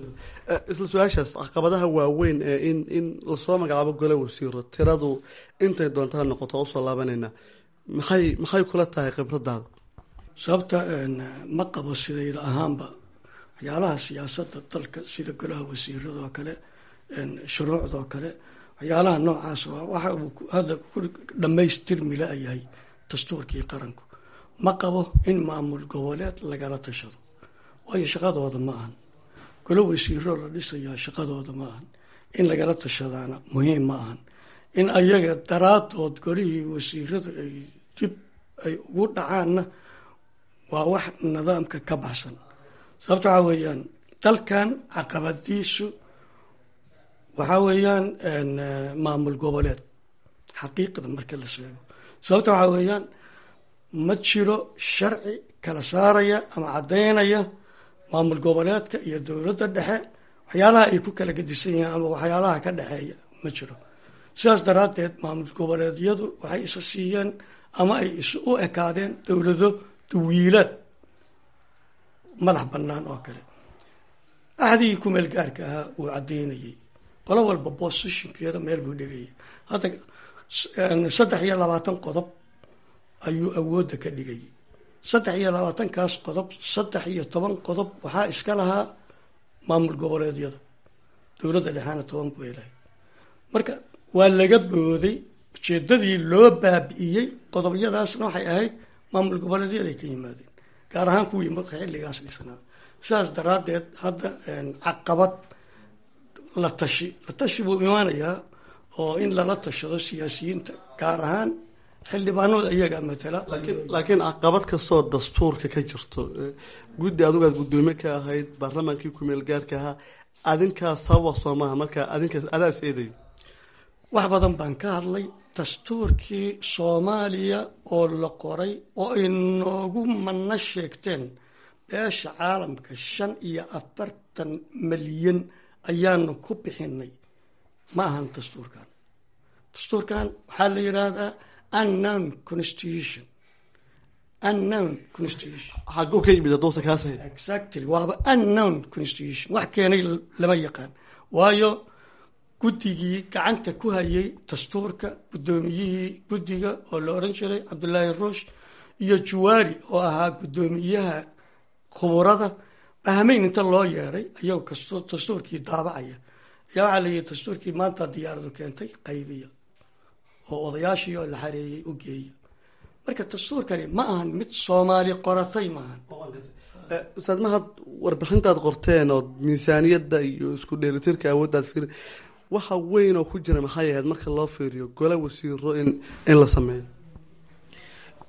isla su-aashaas caqabadaha waaweyn ee in in lasoo magacaabo gole wasiiro tiradu intay doontaa noqoto usoo laabanayna maxay maxay kula tahay khibradaada sababta ma qabo sidayda ahaanba waxyaalaha siyaasadda dalka sida golaha wasiiradoo kale shuruucdoo kale waxyaalaha noocaas waxa uu hadda ku dhammaystirmi la-yahay dastuurkii qaranku ma qabo in maamul goboleed lagala tashado waayo shaqadooda ma ahan golo wasiiroo la dhisayaa shaqadooda ma ahan in lagala tashadaana muhiim ma ahan in ayaga daraadood golihii wasiiradu ay dib ay ugu dhacaanna waa wax nidaamka ka baxsan sababto waxaa weeyaan dalkan caqabadiisu waxaa weeyaan maamul goboleed xaqiiqda marka la sheego sababto waxaa weeyaan ma jiro sharci kala saaraya ama caddaynaya maamul goboleedka iyo dowladda dhexe waxyaalaha ay ku kala gedisan yihiin ama waxyaalaha ka dhexeeya ma jiro sidaas daraaddeed maamul goboleedyadu waxay isa siiyeen ama ay is u ekaadeen dowlado dawiilaad madax bannaan oo kale axdigii kumeel gaarka ahaa uu caddaynayay qolo walba bosishinkeeda meel buu dhigayay hadda saddex iyo labaatan qodob ayuu awoodda ka dhigayay saddex iyo labaatankaas qodob saddex iyo toban qodob waxaa iska lahaa maamul goboleedyada dowladda dhexaana toban bay lahayd marka waa laga booday ujeedadii loo baabi'iyey qodobyadaasna waxay ahayd maamul goboleedyaday ka yimaadeen gaar ahaan kuwii marka xilligaas dhisnaa sidaas daraaddeed hadda caqabad la tashi la tashi buu imaanayaa oo in lala tashado siyaasiyiinta gaar ahaan xildhibaanooda iyagaa matala laakiin caqabad kastoo dastuurka ka jirto guddi adugaad guddoomiye ka ahayd baarlamaankii kumeel gaarka ahaa adinkaa sababa soo maaha markaa adinkaas adaas eedayo wax badan baan ka hadlay dastuurkii soomaaliya oo la qoray oo ay noogu manno sheegteen beesha caalamka shan iyo afartan malyan ayaanu ku bixinay ma ahan dastuurkan dastuurkan waxaa la yidhaahdaa unknown constitution unknown constitution xaguu ka yimid haduusa kaas ahayd exactly waaba unknown constitution wax keenay lama yaqaan waayo guddigii gacanta ku hayay dastuurka guddoomiyihii guddiga oo la odhan jiray cabdullaahi ruush iyo juwaari oo ahaa guddoomiyaha khuburada bahmeyn inta loo yeeray ayagoo kasto dastuurkii daabacaya ayaa waxaa layihi dastuurkii maanta diyaaradu keentay qaybiya oo odayaashii oo la xareeyey u geeya marka dastuurkani ma ahan mid soomaali qoratay maahan ustaad mahad warbixintaad qorteen oo miisaaniyadda iyo isku dheelitirka awooddaad fiir waxa weyn oo ku jira maxay ahayd marka loo fiiriyo gole wasiiro in in la sameeyo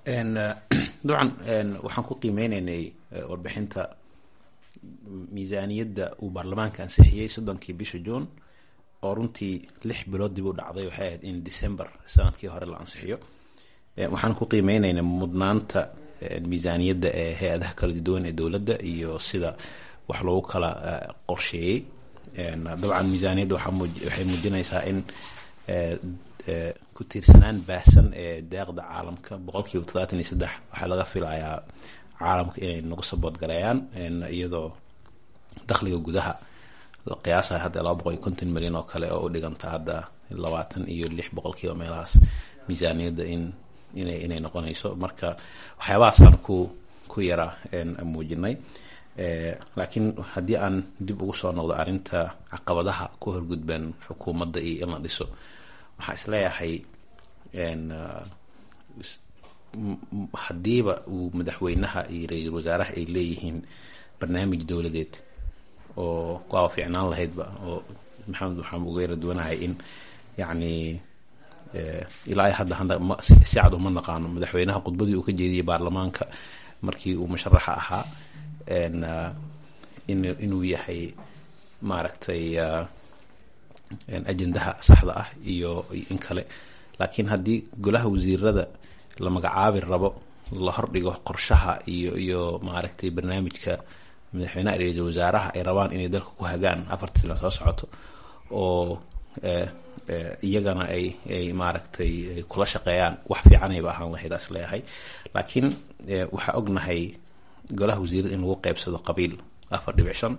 dabcan waxaan ku qiimeyneynay warbixinta miisaaniyadda uu baarlamaanka ansixiyey soddonkii bisha juun oo runtii lix bilood dib u dhacday waxay ahayd in december sanadkii hore la ansixiyo waxaan ku qiimeyneynay mudnaanta miisaaniyadda ee hay-adaha kala duwan ee dowladda iyo sida wax loogu kala qorsheeyey dabcan miisaaniyadda waxay muujinaysaa in ku tiirsanaan baahsan ee deeqda caalamka boqol kiiba toddobaatan iyo saddex waxaa laga filayaa caalamka inay nagu sabood gareeyaan iyadoo dakhliga gudaha la qiyaasaya hadda laba boqol iyo konton milyan oo kale oo u dhiganta hadda labaatan iyo lix boqol kiiba meelahaas miisaaniyadda in inay inay noqonayso marka waxyaabahaasaan ku ku yara muujinay laakiin haddii aan dib ugu soo noqdo arrinta caqabadaha ku horgudban xukuumadda iyo in la dhiso waxaa isleeyahay haddiiba uu madaxweynaha iyo ra-iisul wasaaraha ay leeyihiin barnaamij dowladeed oo waaba fiicnaan lahaydba oo maxamed waxaan uga yara duwanahay in yacni ilaa hadda hadda si cad uma naqaano madaxweynaha khudbadii uu ka jeediyey baarlamaanka markii uu musharaxa ahaa inuu yahay maaragtay ajendaha saxda ah iyo in kale laakiin haddii golaha wasiirada la magacaabi rabo la hordhigo qorshaha iyo iyo maaragtay barnaamijka madaxweynaha ra-iisul wasaaraha ay rabaan inay dalka ku hagaan afarta silan soo socoto oo iyagana ay ay maaragtay kula shaqeeyaan wax fiicanayba ahaan lahayd as leeyahay laakiin waxaa ognahay golaha wasiirada in lagu qeybsado qabiil afar dhibic shan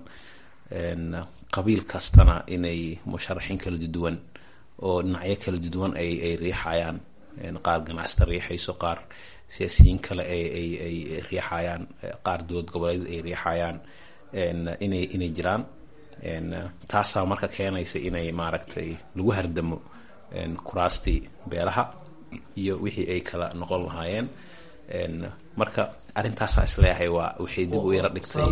qabiil kastana inay musharaxiin kala duwan oo dhinacyo kala duwan ay ay riixayaan qaar ganacsata riixayso qaar siyaasiyiin kale ay ay ay riixayaan qaar dowlad goboleed ay riixayaan inay inay jiraan taasaa marka keenaysa inay maaragtay lagu hardamo kuraastii beelaha iyo wixii ay kala noqon lahaayeen marka arrintaasaa isleeyahay waa waxay dib u yara dhigtay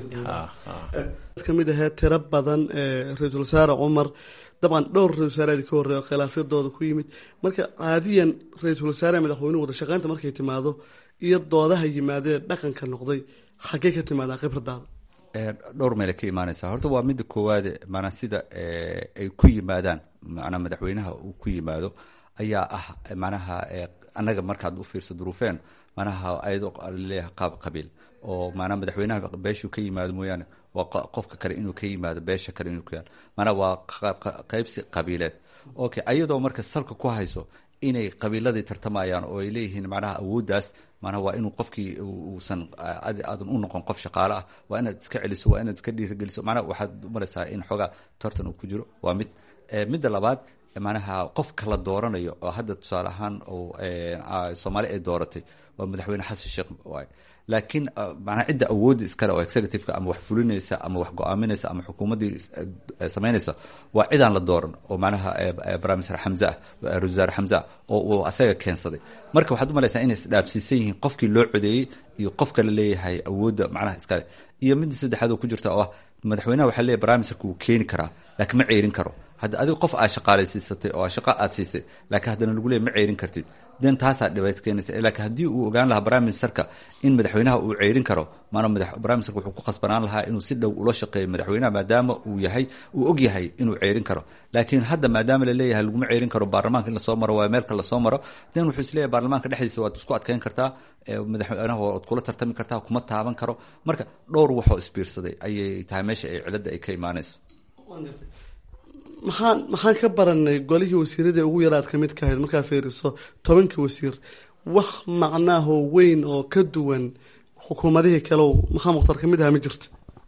ka mid ahee tiro badan ra-iisul wasaare cumar dabcan dhowr ra-isul wasaare ka horreeya khilaafyadooda ku yimid marka caadiyan ra-iisul wasaare madaxweynuhu wada shaqeynta markay timaado iyo doodaha yimaadee dhaqanka noqday xaggey ka timaadaa khibradaada dhowr meele ka imaanaysa horta waa midda koowaade maanaa sida ay ku yimaadaan manaa madaxweynaha uu ku yimaado ayaa ah manaha annaga markaad u fiirso duruufeen manaha ayadoo leeyahay qaab qabiil oo maanaa madaxweynaha beeshuu ka yimaado mooyaane waa qofka kale inuu ka yimaado beesha kale inuu ka yaado maanaa waa qaybsi qabiileed okay ayadoo marka salka ku hayso inay qabiiladii tartamayaan oo ay leeyihiin macnaha awooddaas manaha waa inuu qofkii uusan aadan u noqon qof shaqaale ah waa inaad iska celiso waa inaad iska dhiirigeliso macnaha waxaad umalaysaa in xoogaa tartan uu ku jiro waa mid midda labaad manaha qofka la dooranayo oo hadda tusaale ahaan soomaali ay dooratay waa madaxweyne xasan sheekh waay laakiin manaa cidda awoodda iskale oo executiveka ama wax fulinaysa ama wax go-aaminaysa ama xukuumaddii samaynaysa waa cidaan la dooran oo manaha brimister xamse ah ra-isul wasaare xamse ah oo uu asaga keensaday marka waxaad umalaysaa inay isdhaafsiisan yihiin qofkii loo codeeyey iyo qofka la leeyahay awoodda macnaha iskale iyo midda saddexaad oo ku jirta oo ah madaxweynaha waxaa leeyahy brimisterka wuu keeni karaa laakiin ma ceerin karo hadda adiga qof aad shaqaalaysiisatay oo shaqo aad siisay laakiin haddana lagu leey ma ceerin kartid den taasaa dhibaato keenaysa laakiin haddii uu ogaan lahaa prime ministerka in madaxweynaha uu ceerin karo maana prime ministerka wuxuu ku khasbanaan lahaa inuu si dhow ula shaqeeyo madaxweynaha maadaama uu yahay uu og yahay inuu ceerin karo laakiin hadda maadaama la leeyahay laguma ceerin karo baarlamaanka in lasoo maro waa meelka lasoo maro den wuxuu isleeyahay baarlamaanka dhexdiisa waad isku adkeyn kartaa madaxweynaha waad kula tartami kartaa kuma taaban karo marka dhowr waxoo isbiirsaday ayay tahay meesha ay ciladda ay ka imaanayso maxaan maxaan ka baranay golihii wasiiradii ugu yaraad ka mid ka ahayd markaa fiiriso tobankii wasiir wax macnaahoo weyn oo ka duwan xukuumadihii kale maxaa mukhtar ka mid aha ma jirto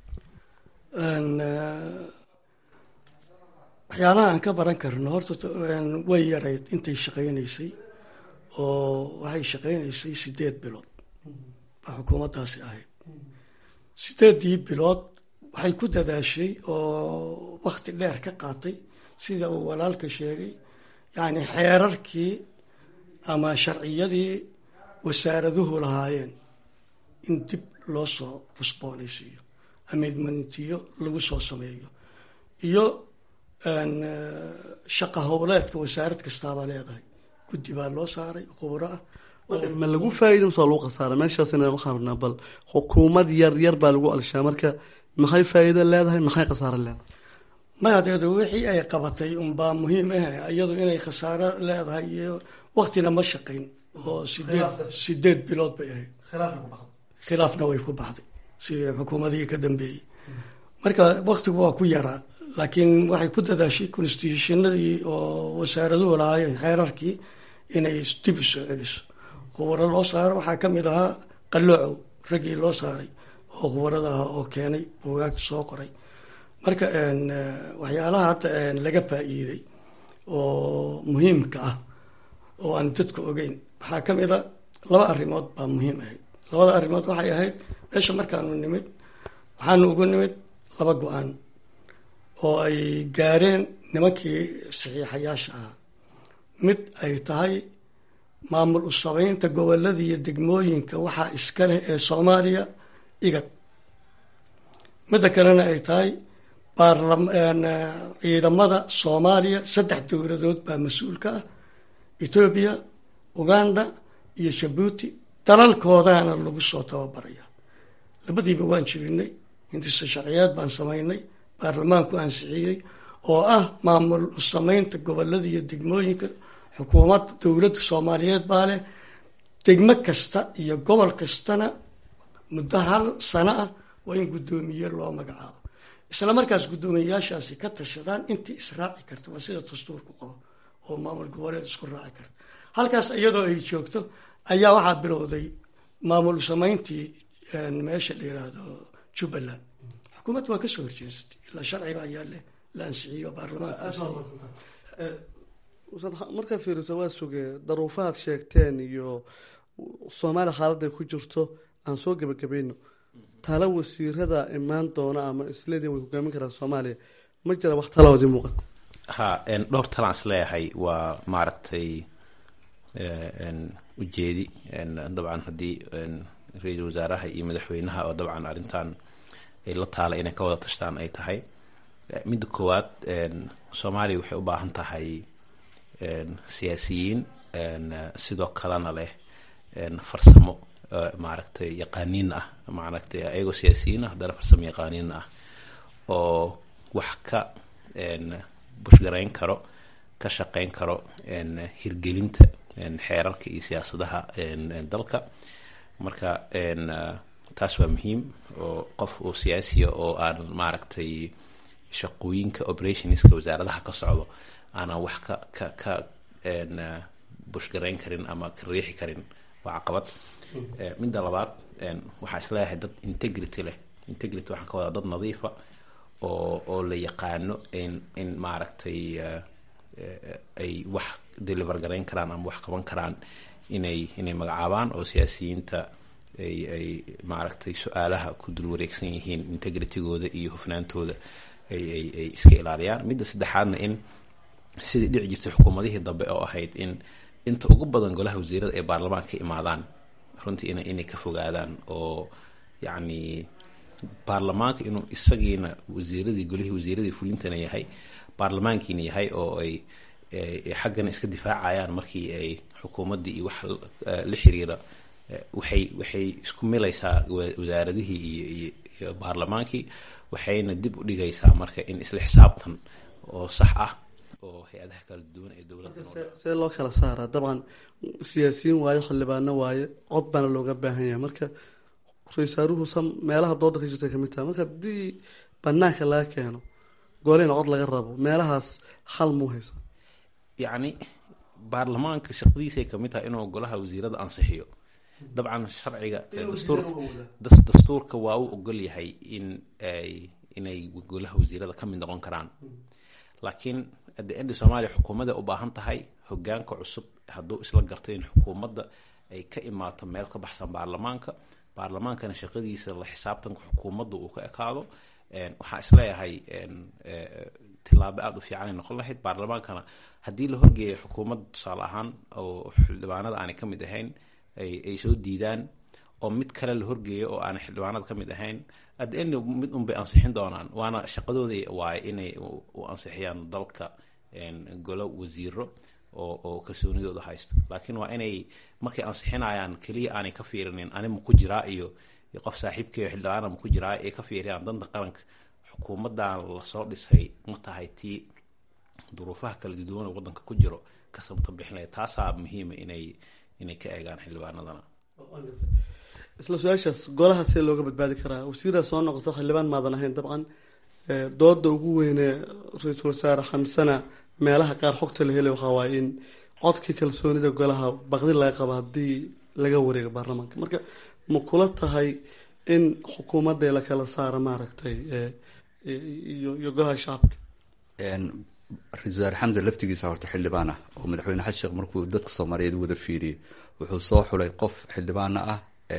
waxyaalaha aan ka baran karno horta way yarayd intay shaqaynaysay oo waxay shaqaynaysay sideed bilood baa xukuumaddaasi ahayd sideeddii bilood waxay ku dadaashay oo wakti dheer ka qaatay sida uu walaalka sheegay yacni xeerarkii ama sharciyadii wasaaraduhu lahaayeen in dib loo soo busboonaysiiyo amidmantiyo lagu soo sameeyo iyo shaqa howleedka wasaarad kastaabaa leedahay guddi baa loo saaray khubro ah ma lagu faa'iida mise waa lagu khasaara meeshaas inaan waxaan rabnaa bal xukuumad yar yar baa lagu alshaa marka maxay faa'iido leedahay maxay khasaaro leedahay mahadeedu wixii ay qabatay unbaa muhiim ah iyadu inay khasaaro leedahay iyo waktina ma shaqayn oo sideed sideed bilood bay ahayd khilaafna way ku baxday sidii xukuumadihii ka dambeeyey marka waktigu waa ku yaraa laakiin waxay ku dadaashay constitutionadii oo wasaaraduhu lahaayeen kheerarkii inay dib u soo celiso khubaro loo saaro waxaa ka mid ahaa qalloocow raggii loo saaray oo khubarada ahaa oo keenay buugaag soo qoray marka waxyaalaha hadda laga faa'iiday oo muhiimka ah oo aan dadka ogeyn waxaa ka mid a laba arrimood baa muhiim ahayd labada arrimood waxay ahayd meesha markaanu nimid waxaanu ugu nimid laba go-aan oo ay gaareen nimankii saxiixayaasha ahaa mid ay tahay maamul u sameynta gobolada iyo degmooyinka waxaa iska leh ee soomaaliya igad midda kalena ay tahay ciidamada soomaaliya saddex dowladood baa mas-uulka ah etoobiya uganda iyo jabuuti dalalkoodaana lagu soo tababaraya labadiiba waan jibinay hindisa sharciyeed baan samaynay baarlamaanku ansixiyey oo ah maamul u sameynta gobolada iyo degmooyinka xukuumadda dowladda soomaaliyeed baa leh degmo kasta iyo gobol kastana muddo hal sano ah waa in guddoomiye loo magacaabo isla markaas guddoomiyeyaashaasi ka tashadaan intii israaci karta waa sida dastuurku qabo oo maamul goboleed isku raaci karta halkaas iyadoo ay joogto ayaa waxaa bilowday maamul sameyntii meesha la yiraahdo jubbaland xukuumadda waa kasoo horjeesatay ilaa sharciga ayaa le la ansixiyo baarlamaanka markaa fiiriso waa sugee daruufahaad sheegteen iyo soomaaliya xaaladday ku jirto aan soo gebagabayno tala wasiirada imaan doona ama isleedin way hogaamin karaan soomaaliya ma jira wax talaoodii muuqata ha dhowr talaan is leeyahay waa maaragtay ujeedi dabcan haddii ra-iisul wasaaraha iyo madaxweynaha oo dabcan arrintan ay la taala inay ka wada tashtaan ay tahay midda koowaad soomaaliya waxay u baahan tahay siyaasiyiin sidoo kalena leh farsamo maaragtay yaqaaniin ah maaragtay ayagoo siyaasiyiin ah haddana farsamo yaqaaniin ah oo wax ka bushgarayn karo ka shaqeyn karo hirgelinta xeerarka iyo siyaasadaha dalka marka taas waa muhiim oo qof oo siyaasiya oo aan maaragtay shaqooyinka operationska wasaaradaha ka socdo aanan wax ka ka ka bushgarayn karin ama ka riixi karin waa caqabad midda labaad waxaa isleeyahay dad integrity leh integrity waxaan ka wadaa dad nadiifa oo oo la yaqaano in in maaragtay ay wax deliver garayn karaan ama wax qaban karaan inay inay magacaabaan oo siyaasiyiinta ay ay maaragtay su-aalaha ku dul wareegsan yihiin integritygooda iyo hufnaantooda ay ay ay iska ilaaliyaan midda saddexaadna in sidii dhici jirtay xukuumadihii dambe oo ahayd in inta ugu badan golaha wasiirada ay baarlamaanka ka imaadaan runtii ina inay ka fogaadaan oo yacni baarlamaanka inuu isagiina wasiiradii golihii wasiiradii fulintana yahay baarlamaankiina yahay oo ay xaggana iska difaacayaan markii ay xukuumaddii iyo wax la xiriira waxay waxay isku milaysaa wasaaradihii iyo iyo iyo baarlamaankii waxayna dib u dhigaysaa marka in isla xisaabtan oo sax ah oo hay-adaha kala duwan ee dowladda see loo kala saaraa dabcan siyaasiyiin waayo xildhibaano waaye cod baana looga baahan yahay marka ra-iisaaruhu sam meelaha dooda ka jirta kamid taha marka haddii banaanka laga keeno goolina cod laga rabo meelahaas xal muu haysa yacni baarlamaanka shaqadiisay kamid tahay inuu golaha wasiirada ansixiyo dabcan sharciga dastuurka dastuurka waa u ogol yahay in ay inay golaha wasiirada ka mid noqon karaan laakiin adde endi soomaaliya xukuumadda u baahan tahay hogaanka cusub hadduu isla garto in xukuumadda ay ka imaato meel ka baxsan baarlamaanka baarlamaankana shaqadiisa la xisaabtanka xukuumadda uu ka ekaado waxaa isleeyahay tilaabo aada u fiican ay noqon lahayd baarlamaankana haddii la horgeeya xukuumadda tusaale ahaan oo xildhibaanada aanay ka mid ahayn ay soo diidaan oo mid kale la horgeeyo oo aanay xildhibaanada ka mid ahayn adda end mid unbay ansixin doonaan waana shaqadooda waaye inay u ansixiyaan dalka golo wasiiro oo oo kalsoonidooda haysto laakiin waa inay markay ansixinayaan keliya aanay ka fiirinin ani ma ku jiraa iyo iyo qof saaxiibkeeyo xildhibaana ma ku jiraa ay ka fiiriyaan danta qaranka xukuumaddan lasoo dhisay ma tahay tii duruufaha kala duwan oo waddanka ku jiro ka samta bixinaya taasaa muhiima inay inay ka eegaan xildhibaanadana isla su-aashaas golaha see looga badbaadi karaa wasiiraa soo noqoto xildhibaan maadan ahayn dabcan dooda ugu weyne ra-iisul wasaare xamsana meelaha qaar xogta la helay waxaa waaye in codkii kalsoonida golaha baqdi laga qabo haddii laga wareego baarlamaanka marka ma kula tahay in xukuumadda la kala saaro maaragtay iyo iyo golaha shacabka ra-isul wasaare xamse laftigiisa horta xildhibaan ah oo madaxweyne xasan sheekh markuu dadka soomaaliyeed wada fiiriyey wuxuu soo xulay qof xildhibaana ah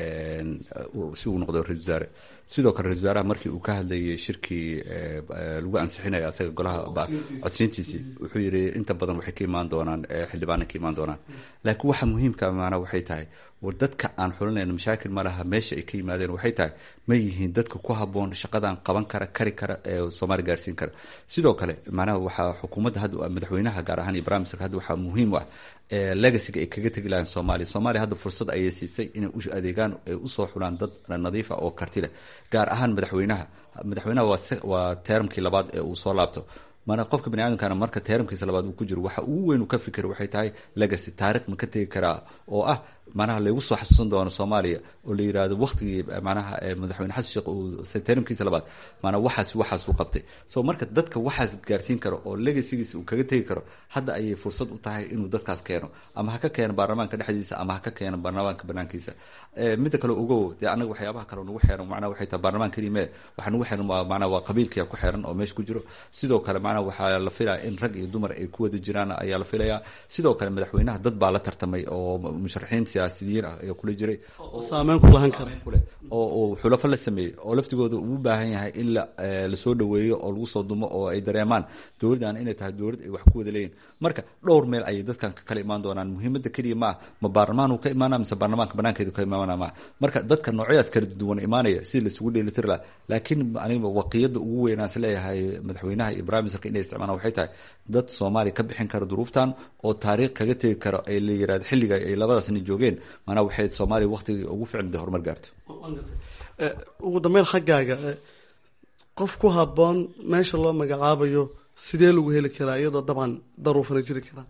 si uu noqdo ra-isul wasaare sidoo kale ra-isul wasaaraha markii uu ka hadlayay shirkii lagu ansixinaya asaga golaha codsiintiisii wuxuu yidhi inta badan waxay ka imaan doonaan xildhibaana ka imaan doonaan laakiin waxa muhiimka maanaa waxay tahay war dadka aan xulinayno mashaakil ma laha meesha ay ka yimaadeen waxay tahay ma yihiin dadka ku haboon shaqadan qaban kara kari kara ee soomaaliya gaarsiin kara sidoo kale macnaha waxaa xukuumadda hadda madaxweynaha gaar ahaan iyo brimisterka hadda waxaa muhiim u ah legacyga ay kaga tegi lahayn soomaaliya soomaaliya hadda fursad ayay siisay inay u adeegaan ay usoo xulaan dad nadiif ah oo karti leh gaar ahaan madaxweynaha madaxweynaha waa teeramkii labaad ee uu soo laabto mana qofka bani aadamkana marka teeramkiisa labaad uu ku jiro waxa ugu weyn uu ka fikira waxay tahay legacy taarikh ma ka tegi karaa oo ah manaha laygu soo xasuusan doono soomaaliya oo la yirahdo waktigii manaha madaxweyne xasan sheekh uu teeramkiisa labaad maanaa waxaas waxaas uu qabtay so marka dadka waxaas gaarsiin karo oo legacygiisa uu kaga tegi karo hadda ayay fursad u tahay inuu dadkaas keeno ama ha ka keeno baarlamaanka dhexdiisa ama ha ka keeno baarlamaanka banaankiisa midda kale ogow dee anaga waxyaabaha kale nagu xeeran macnaha waxay tahay baarlamaan kelime waxa nagu xeeran waa macnaha waa qabiilkiya ku xeeran oo meesha ku jiro sidoo kale macnaha waxaa la filaya in rag iyo dumar ay ku wada jiraan ayaa la filayaa sidoo kale madaxweynaha dad baa la tartamay oo musharaxiin siyaasiyiin ah ayaa kula jiray saameyn ku lahan kara oo xulafo la sameeyey oo laftigooda uu baahan yahay in la lasoo dhaweeyo oo lagu soo dumo oo ay dareemaan dowladdan inay tahay dowlad ay wax ku wada leeyihin marka dhowr meel ayay dadkan ka kala imaan doonaan muhiimadda keliya ma ah ma baarlamaanuu ka imaana mise baarlamaanka banaankeedu ka imaana ma marka dadka noocyadaas kala duwan imaanaya si laisugu dheelitiri laha laakiin aniga waqiyada ugu weynaan is leeyahay madaxweynaha iyo brimisterka inay isticmaalaan waxay tahay dad soomaaliya ka bixin kara duruuftan oo taariikh kaga tegi karo ay la yirahdo xilliga ay labadaasni joogeen maanaa waxay soomaaliya waqtigii ugu ficnida horumar gaarto ugu dambeyn xaggaaga qof ku haboon meesha loo magacaabayo sidee lagu heli karaa iyadoo dabcan daruufana jiri karaa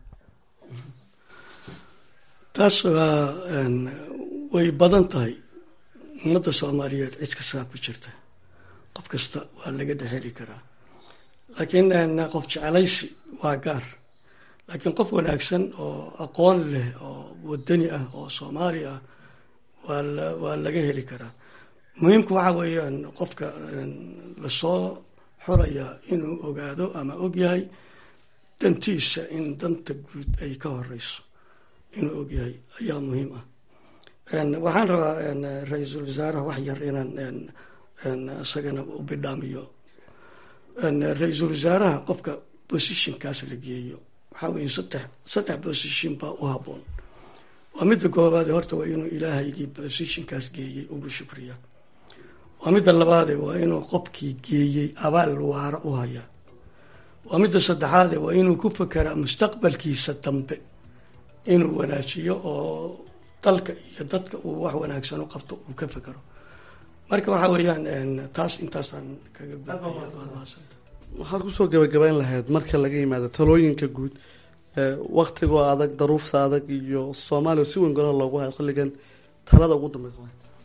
taas waa way badan tahay ummadda soomaaliyeed cid kastaa ku jirta qof kasta waa laga dhexeli karaa laakiin qof jecelaysi waa gaar laakiin qof wanaagsan oo aqoon leh oo wadani ah oo soomaali ah waa waa laga heli karaa muhiimku waxa weeyaan qofka lasoo xoraya inuu ogaado ama ogyahay dantiisa in danta guud ay ka horeyso inuu ogyahay ayaa muhiim ah waxaan rabaa ra-iisul wasaaraha wax yar inaan isagana u bidhaamiyo ra-iisul wasaaraha qofka positionkaas la geeyo waxaa weya saddex saddex position baa u haboon waa midda koobaade horta waa inuu ilaahaygii positionkaas geeyey ugu shukriya waa midda labaade waa inuu qofkii geeyey abaal waara u hayaa waa midda saddexaade waa inuu ku fekeraa mustaqbalkiisa dambe inuu wanaajiyo oo dalka iyo dadka uu wax wanaagsan u qabto uu ka fekero marka waxa weeyaan taas intaasaan kaga waxaad kusoo gabagabayn lahayd marka laga yimaado talooyinka guud waktigoo adag daruufta adag iyo soomaaliya si weyn golaha loogu hayo xilligan talada ugu dambeysa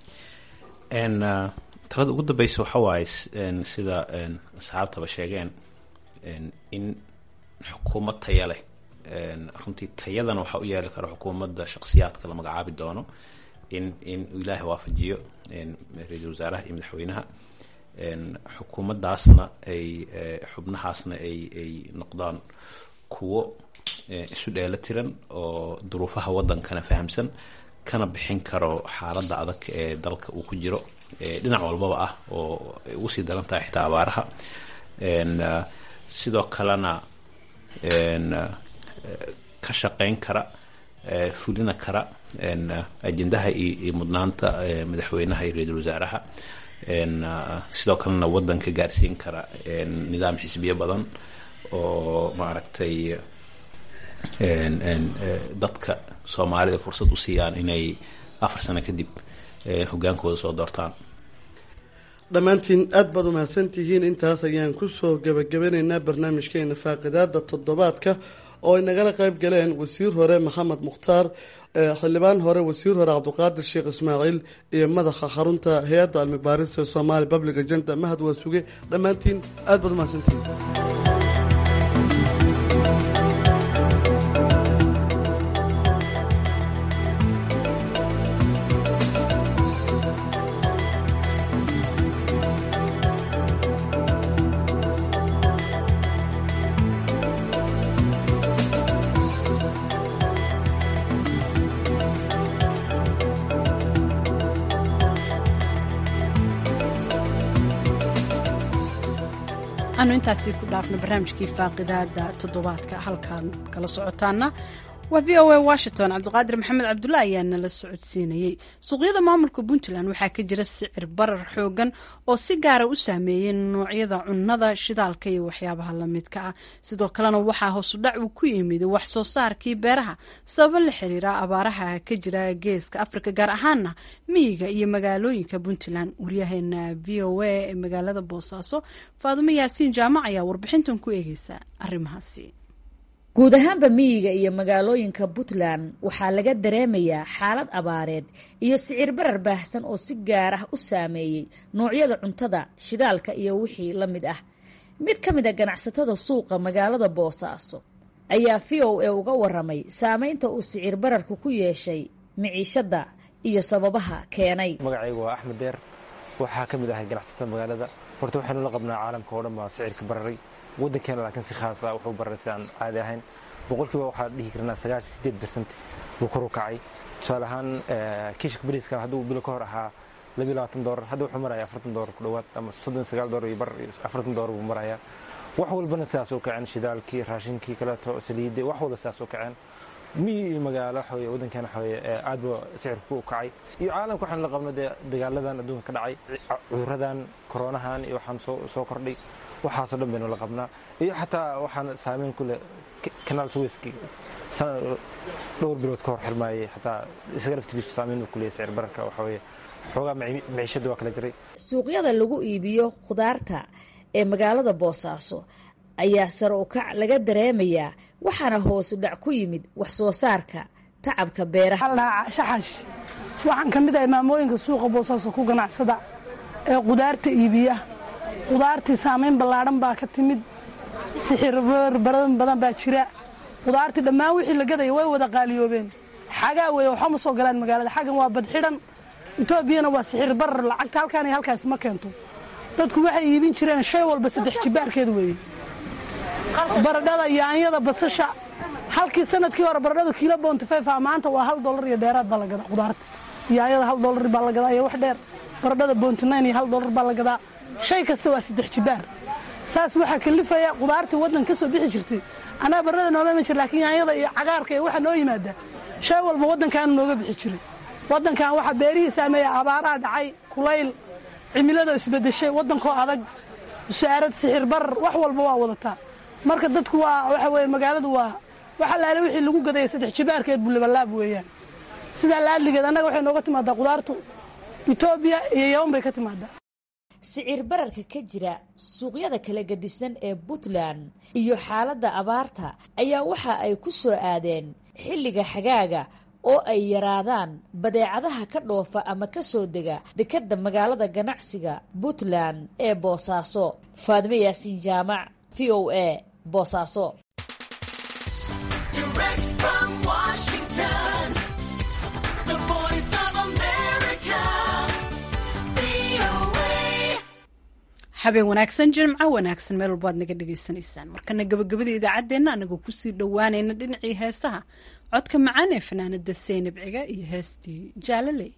talada ugu dambeysa waxa waaye sida asxaabtaba sheegeen in xukuumad taya leh runtii tayadana waxaa u yeeli kara xukuumadda shakhsiyaadka la magacaabi doono in in ilaahay waafajiyo ra-iisul wasaaraha iyo madaxweynaha xukuumaddaasna ay xubnahaasna ay ay noqdaan kuwo isu dheelo tiran oo duruufaha waddankana fahamsan kana bixin karo xaaladda adag ee dalka uu ku jiro dhinac walbaba ah oo ay ugu sii daran tahay xitaa abaaraha sidoo kalena ka shaqeyn kara fulina kara ajendaha iyo mudnaanta madaxweynaha iyo ra-iisul wasaaraha sidoo kalena waddanka gaarsiin kara nidaam xisbiyo badan oo maaragtay dadka soomaalida fursad u siiyaan inay afar sano kadib hogaankooda soo doortaan dhammaantiin aada baad umahadsantihiin intaas ayaan kusoo gabagabanaynaa barnaamijkeena faaqidaada toddobaadka oo ay nagala qayb galeen wasiir hore maxamed mukhtaar xildhibaan hore wasiir hore cabdiqaadir sheekh ismaaciil iyo madaxa xarunta hay-adda almibaarista somaali public agenda mahad waa suge dhammaantiin aada baad umahadsantihiin anu intaasi ku dhaafno barnaamijkii faaqidaada toddobaadka halkaan kala socotaana waa v o a washington cabdiqaadir maxamed cabdulla ayaa nala socodsiinayey suuqyada maamulka puntland waxaa ka jira sicir barar xoogan oo si gaara u saameeyey noocyada cunnada shidaalka iyo waxyaabaha lamidka ah sidoo kalena waxaa hoosudhac uu ku yimid wax soo saarkii beeraha sababo la xiriira abaaraha ka jira geeska afrika gaar ahaana miyiga iyo magaalooyinka puntland waryaheena v o a ee magaalada boosaaso faadumo yaasiin jaamac ayaa warbixintan ku eegeysa arrimahaasi guud ahaanba miyiga iyo magaalooyinka puntland waxaa laga dareemayaa xaalad abaareed iyo sicir barar baahsan oo si gaar ah u saameeyey noocyada cuntada shidaalka iyo wixii la mid ah mid ka mid a ganacsatada suuqa magaalada boosaaso ayaa v o a uga waramay saameynta uu sicir bararku ku yeeshay miciishadda iyo sababaha keenay magacaygu waa axmed deer waxaa ka mid ahay ganacsatada magaalada horta waxaynu la qabnaa caalamka oo dhan baa sicirka bararay waddankeena laakiin si khaas ah wuxuu baray si aan caadi ahayn boqolkiiba waxaa dhihi karnaa sagaashan sideed bersent buu kor u kacay tusaale ahaan kiishka bariiska hadduu bilo ka hor ahaa labiyo labaatan doolar hadda wuxuu maraya afartan doolar ku dhowaad ama soddon sagaal doolar iyo bar iyo afartan doolar buu marayaa wax walbana sidaas u kaceen shidaalkii raashinkii kaleeto saliidii wax walba sidaas u kaceen miyi iyo magaalo waxaweye waddankeena waxaweye aad buu sicirku u kacay iyo caalamka waxaanu la qabno dee dagaaladan adduunka ka dhacay cuduradan koronahan iyo waxaan soo soo kordhay waxaasoo dhan baynu la qabnaa iyo xataa waxaan saameyn ku leh kanaal suweyski dhowr bilood ka hor xirmaayay xataa isaga laftigiisu saameyn ku leeyahy sicir bararka waxa weeye xoogaa miciishada waa kala jiray suuqyada lagu iibiyo khudaarta ee magaalada boosaaso ayaa sare u kac laga dareemayaa waxaana hoosu dhac ku yimid wax soo saarka tacabka beeraha shaxash waxaan ka mid ahay maamooyinka suuqa boosaaso ku ganacsada ee qudaarta iibiya qudaartii saamayn ballaadhan baa ka timid sixir baran badan baa jira qudaartii dhammaan wixii la gadaya way wada qaaliyoobeen xagaa weeye waxba ma soo galaan magaalada xaggan waa badxidhan etoobiyana waa sixir barar lacagta halkaan iyo halkaas ma keento dadku waxay iibin jireen shay walba saddex jibaarkeed weeye baradhada yaanyada basasha halkii sanadkii hore baradhada kiilo bontifefa maanta waa hal dolar iyo dheeraad baa la gadaa qudaarta yaanyada hal dolar baa la gadaa iyo wax dheer baradhada bontinayn iyo hal dolar baa la gadaa shay kasta waa saddex jibaar saas waxaa kalifaya qudaartii waddan ka soo bixi jirtay anaa barrada nooma iman jir laakiin yaanyada iyo cagaarka iyo waxa noo yimaada shay walba waddankaana nooga bixi jiray waddankan waxaa beerihii saameeya abaaraha dhacay kulayl cimilada isbedeshay waddankoo adag musaarad sixir barar wax walba waa wadataa marka dadku waa waxa weye magaaladu waa wax allaale wixii lagu gadaya saddex jibaarkeed bulabalaab weeyaan sidaa laadligeed annaga waxay nooga timaadaa qudaartu etoobiya iyo yaban bay ka timaadaa sicir bararka ka jira suuqyada kala gedisan ee puntland iyo xaaladda abaarta ayaa waxa ay ku soo aadeen xilliga xagaaga oo ay yaraadaan badeecadaha ka dhoofa ama ka soo dega dekadda magaalada ganacsiga puntland ee boosaaso faadimo yaasiin jaamac v o a boosaaso habeen wanaagsan jimco wanaagsan meel walba ad naga dhagaysanaysaan markana gabagabada idaacaddeenna anagoo kusii dhowaanayna dhinacii heesaha codka macaan ee fanaanada seynab ciga iyo heestii jaalaley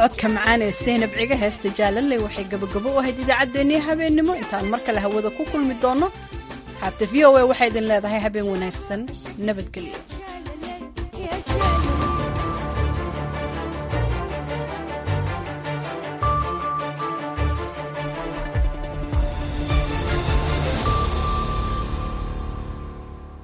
codka macaan ee seynab ciga heesta jaalaley waxay gabagabo u ahayd idaacaddeenii habeennimo intaan mar kale hawada ku kulmi doono asxaabta v o a waxay idin leedahay habeen wanaagsan nabadgelyo